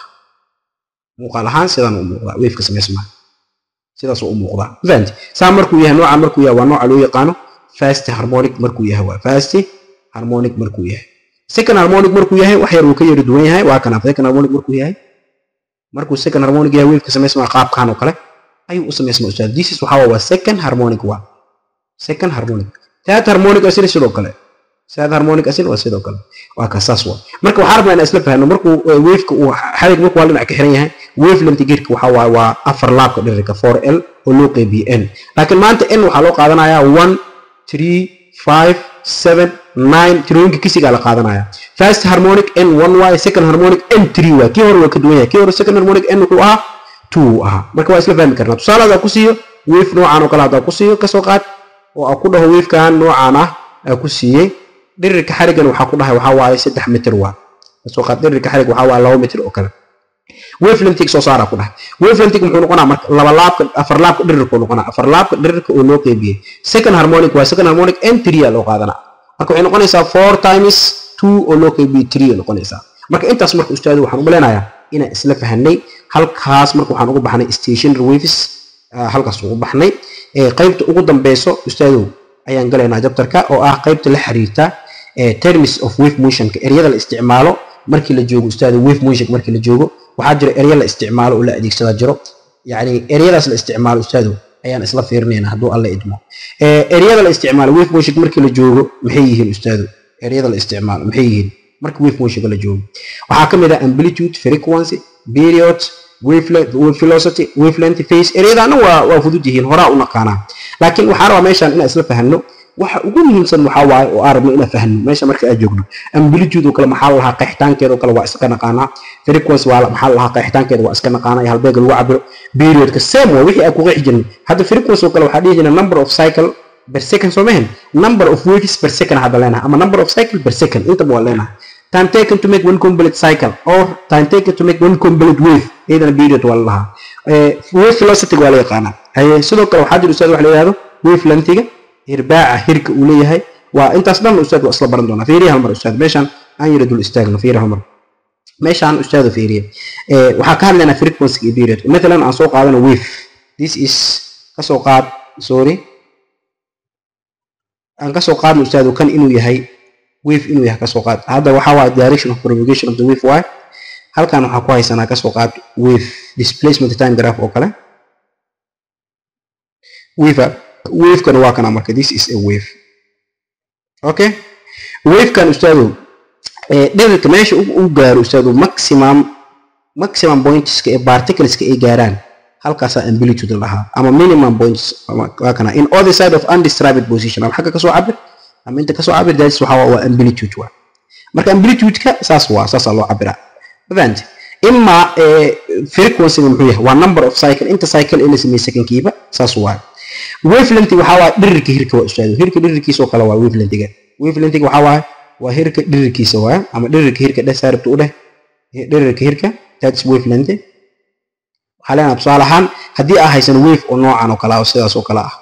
muuqaal ahaan sidaanu u muuqdaa waveka samaysmaayo sidaasuu u muuqdaa fahanti saa markuu yahay nooca markuu yahay waa nooca loo yaqaano fast harmonic markuu yahay waa fast harmonic markuu yahay second harmonic markuu yahay wax yar uu ka yari duwan yahay waa kana second harmonic markuu yahay markuu second harmonic yahay waveka samaysmaa qaabkan oo kale ayuu u samaysmaa ustaad this is waxaa waa second harmonic waa second harmonic third harmonic asina sidoo kale third harmonic asina waa sidoo kale waa ka saas waa marka waxaa rabnaa inaan isla fahno markuu waveka uu xarig markuu hal dhinac ka xiran yahay wavelength geerka waxaa waaye waa afar laabka dhirirka 4l oo loo qeybiye n laakiin maanta n waxaa loo qaadanayaa one three five seven nine tirooyinka kisigaa la qaadanaya first harmonic n one y second harmonic n three y kii hore waa ka duwan yahay kii hore second harmonic n wuxuu ahaa two ahaa marka waa isla fahmi karnaa tusaale hadaa ku siiyo wave noocaan oo kale hadaa ku siiyo kasoo qaad oo aa ku dhaho wavekan noocaan ah aa ku siiyey dhirirka xarigan waxaa ku dhahay waxaa waaye saddex mitir waa kasoo qaad dhirirka xarig waxaa waaye laba mitir oo kale wavelengthig soo saaraa ku dhahay wavelengthig muxuu noqonaa marka laba laabka afar laabka dhirirka noqonaa afar laabka dhirirka oo loo qeybiyey second harmonic waa second harmonic n three loo qaadanaa marka waxay noqonaysaa four times two oo loo qeybiyey three noqonaysaa marka intaas marka ustaadu waxaan u maleynayaa inaan isla fahanay halkaas marka waxaan ugu baxnay stationary waves halkaas ugu baxnay qaybta ugu dambeyso ustaadow ayaan galaynaa jabtarka oo ah qaybta la xiriirta terms of wave motionka eryada la isticmaalo markii la joogo ustaada wave motionka markii la joogo waxaa jira erya la isticmaalo oo la adeegsadaa jiro yacni eryadaas la isticmaalo ustaado ayaan isla fiirinayna hadduu alla idmo eryada la isticmaalo wave motionka markii la joogo maxay yihiin ustaado eryada la isticmaalo maxay yihiin marka wave motionka la joogo waxaa ka mid ah amplitude frequency period wavelength wave velocity wavelength phase eryadaana waa waa fudud yihiin horaa u naqaanaa laakiin waxaan rabaa meeshaan inaan isla fahanno waxa ugu muhiimsan waxaa waaye oo aan rabno inaan fahno meesha marka aad joogno amplitude oo kale maxaa la lahaa qeexitaankeeda oo kale waa iska naqaanaa frequency waa maxaa la lahaa qeexitaankeeda waa iska naqaanaa halbeega lagu cabiro periodka same waa wixii aan ku qeexi jirnay hadda frequency oo kale waxaa dhihi jirnay number of cycle per second soo mahan number of waves per second hadda leenahay ama number of cycle per second intaba waa leenahay time taken to make one complete cycle or time taken to make one complete wave iyadana period waa la lahaa wave velocity waa la yaqaanaa haye sidoo kale waxaa jira ustaad wax la yidhahdo wave lengthiga hirbaaca hirka uu leeyahay waa intaas dhan ustaad waa isla baran doonaa fiiriya halmar ustaad meeshaan aan yara dul istaagno fiiriya halmar meeshaan ustaadu fiiriya waxaa ka hadlaynaa frequency iyo period mathalan aan soo qaadano wave this is kasoo qaad sorry aan kasoo qaadno ustaadu kan inuu yahay wave inuu yahay kasoo qaad hadda waxaa waaye direction of propagation of the wave waaye halkan waxaa ku haysanaa kasoo qaad wave displacement time graph oo kale wave wavekan waa kana marka this is a wave okay wavekan ustaadow dhirirka meesha u gaaro ustaadow maximum maximum pointska ee particleska ay gaaraan halkaasaa amplitude lahaa ama minimum points waa kana in other side of undisturbed position ama xagga kasoo cabir ama inta kasoo cabir daadis waxaa waa amplitude waa marka amplitude-ka saas waa saasaa loo cabiraa fahante ima frequency muxuu yahay waa number of cycle inta cycle ee la sameeyey secondkiiba saas waa wavelength waxaa waa dhirirka hirka waa ustaado hirka dhirirkiisa oo kale waa wavelengthiga wavelengthiga waxaa waa waa hirka dhirirkiisa waa ama dhirirka hirka dheh saaribta u dheh dhirirka hirka that's wavelength waxaa leenaha tusaale ahaan haddii aa haysan wave oo noocan oo kale ah oo sidaas oo kale ah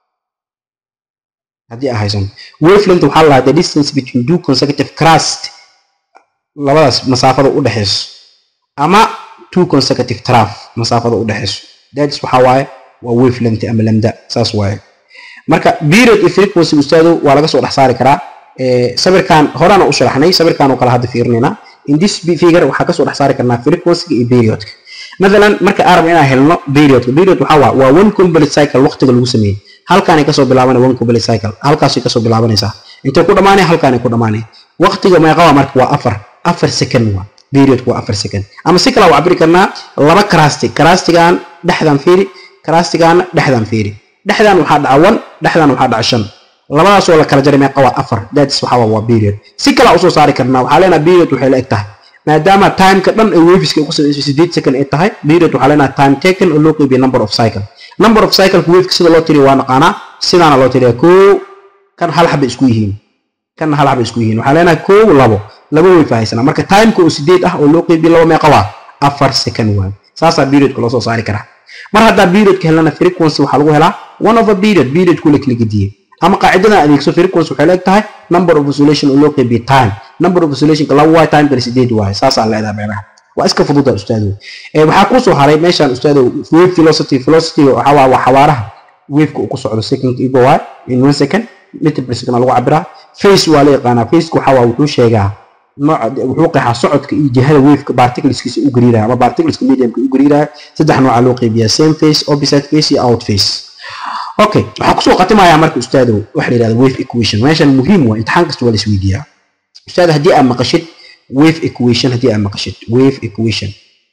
haddii aa haysan wavelength waxaa la the distance between two consecutive crust labadaas masaafada u dhexayso ama two consecutive traf masaafada u dhexayso that's waxaa waaye waa wavelength ama lambda saas waaye marka period iyo frequency ustaado waa laga soo dhex saari karaa sawirkan horena u sharaxnay sawirkan oo kale hadda fiirinayna in this figure waxaa kasoo dhex saari karnaa frequency iyo periodka مثلا marka aan rabno inaan helno periodka period waxaa waa waa one complete cycle waqtiga lagu sameeyey halkaanay kasoo bilaabanaya one complete cycle halkaasay kasoo bilaabanaysaa intay ku dhamaanaya halkaanay ku dhamaanaya waqtiga meeqa waa marka waa afar afar second waa periodku waa afar second ama si kale waa cabiri karnaa laba crusty crustigan dhexdan fiiri crustigan dhexdan fiiri dhexdan waxaa dhaca one dhexdan waxaa dhaca shan labadaasoo la kala jaray meeqa waa afar that's waxaa waa period si kale usoo saari karnaa waxaa leenaha period waxay la eg tahay maadaama timeka dhan ee waveska ku sameysay sideed second ay tahay period waxaa leenahay time taken oo loo qeybiya number of cycle number of cycleka waveka sida loo tiriyo waa naqaanaa sidaana loo tiriya koo kan hal xaba isku yihiin kan hal xaba isku yihiin waxaa leenahay koo labo laba wave haysana marka timeka oo sideed ah oo loo qeybiya laba meeqa waa afar second waay saasaa periodka loo soo saari karaa mar haddaa periodka helana frequency waxaa lagu helaa one of a period periodku la kala gediyey ama qaacidadan adeegso frequency waxay leeg tahay number of oscillation oo loo qeybiye time number of oscillationka laba waay time kale sideed waaye saasaa leedahay meelaha waa iska fududa ustaadow waxaa kusoo haray meeshaan ustaadow wave velocity velocity waxaa waa waa xawaaraha waveka uu ku socdo second igo waay in one second meter per second lagu cabiraa face waa la yaqaanaa faceka waxaa waa wuxuu sheegaa nooca wuxuu qeexaa socodka iyo jihada waveka particleskiisa u gariiraya ama particleska mediumka u gariiraya saddex nooca loo qeybiyaa same face opposite face iyo out face okay waxaa kusoo khatimayaa marka ustaadow waxa la yidhahda wave equation meeshan muhiim waa imtixaan kasta waa la isweydiiyaa ustaad haddii aad maqashid wave equation haddii aad maqashid wave equation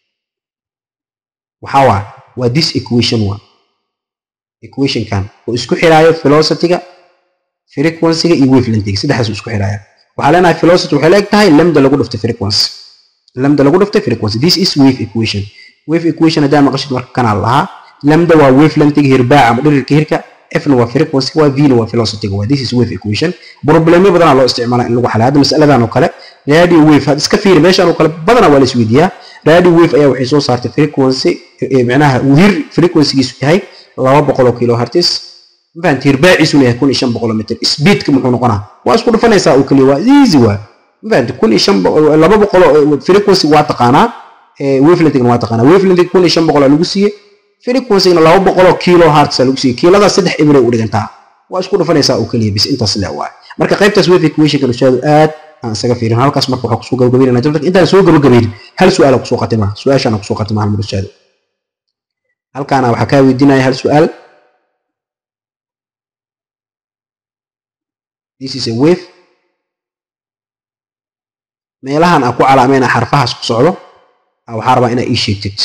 waxaa waa waa this equation waa equationkan oo isku xiraayo velocityga frequencyga iyo wavelengthiga saddexdaas isku xiraaya waxaa leenahay velocity waxay leeg tahay lambda lagu dhiftay frequency lambda lagu dhiftay frequency this is wave equation wave equation haddii aad maqashid marka kanaa lahaa lambda waa wavelengthiga hirbaaca ama dhirirka hirka fna waa frequency waa vna waa velocity waa this is wave equation problemyo badanaa loo isticmaalaa in lagu xalay hadda masaladan oo kale radio wave had iska fiiri meeshan oo kale badanaa waa la isweydiiyaa radio wave ayaa waxay soo saartay frequency micnaha hir frequencygiisu yahay laba boqol oo kilo hertz mafahant hirbaaciisuna yahay kun iyo shan boqol meter speedka muxuu noqonaa waa isku dhufanaysaa oo keliya waa easy waa mafahant kun iyo shan laba boqol frequency waa taqaanaa wavelengthigna waa taqaanaa wavelengthig kun iyo shan boqol lagu siiyey frequency-na laba boqoloo kilo hertz lagu siiyey kiiladaas saddex ibray u dhigantaa waa isku dhufanaysaa oo keliya bis intaas le waay marka qaybtaas wave equationka ustaadu aad aan isaga fiirin halkaas marka waxaa kusoo gabagabeynana jabtarka intaan soo gabagabeyn hal su-aala kusoo khatimaa su-aashaana kusoo khatimaa hal mar ustaadu halkaana waxaa kaa weydiinaya hal su-aal this is a wave meelahan aan ku calaameyna xarfahaas ku socdo waxaa rabaa inaa ii sheegtid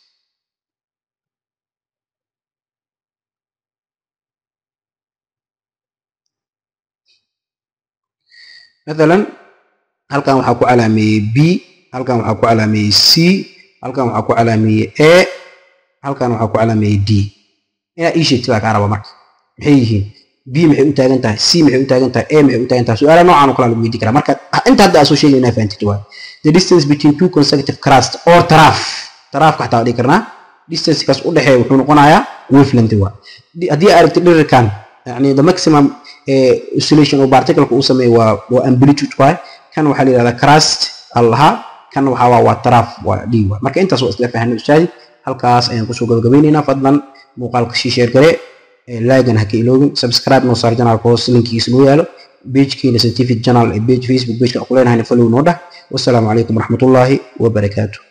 مثلا halkan waxaa ku calaameeyey b halkan waxaa ku calaameeyey c halkan waxaa ku calaameeyey a halkan waxaa ku calaameeyey d inaa ii sheegtid baa kaa raba marka maxay yihiin b maxay u taagan tahay c maxay u taagan tahay a maxay u taagan tahay su-aala noocan oo kale lagu weydiin karaa marka inta hadda aa soo sheegay inaa fahantid waay the distance between two consecutive crust or traf trafka xataa waa dhigi karnaa distancekaas u dhexeeya wuxuu noqonayaa wavelength waa haddii aa aragtid dhirirkan yani the maximum oscillation oo particleka uu sameeyo waa waa amplitude waay kan waxaa la yidhahdaa crust allaha kan waxaa waa waa traf waa d waay marka intaas waa isla fahanay ustaadi halkaas ayaan kusoo gabagabeynaynaa fadlan muuqaalka sii sheer gare laagan ha ka iloobin subscribe noo saar janaalka hoos linkigiisa noo yaalo pagekeena scientific journal ee page facebook pageka ku leenahayna follow noo dhah wassalaamu calaykum waraxmatullaahi wabarakaatu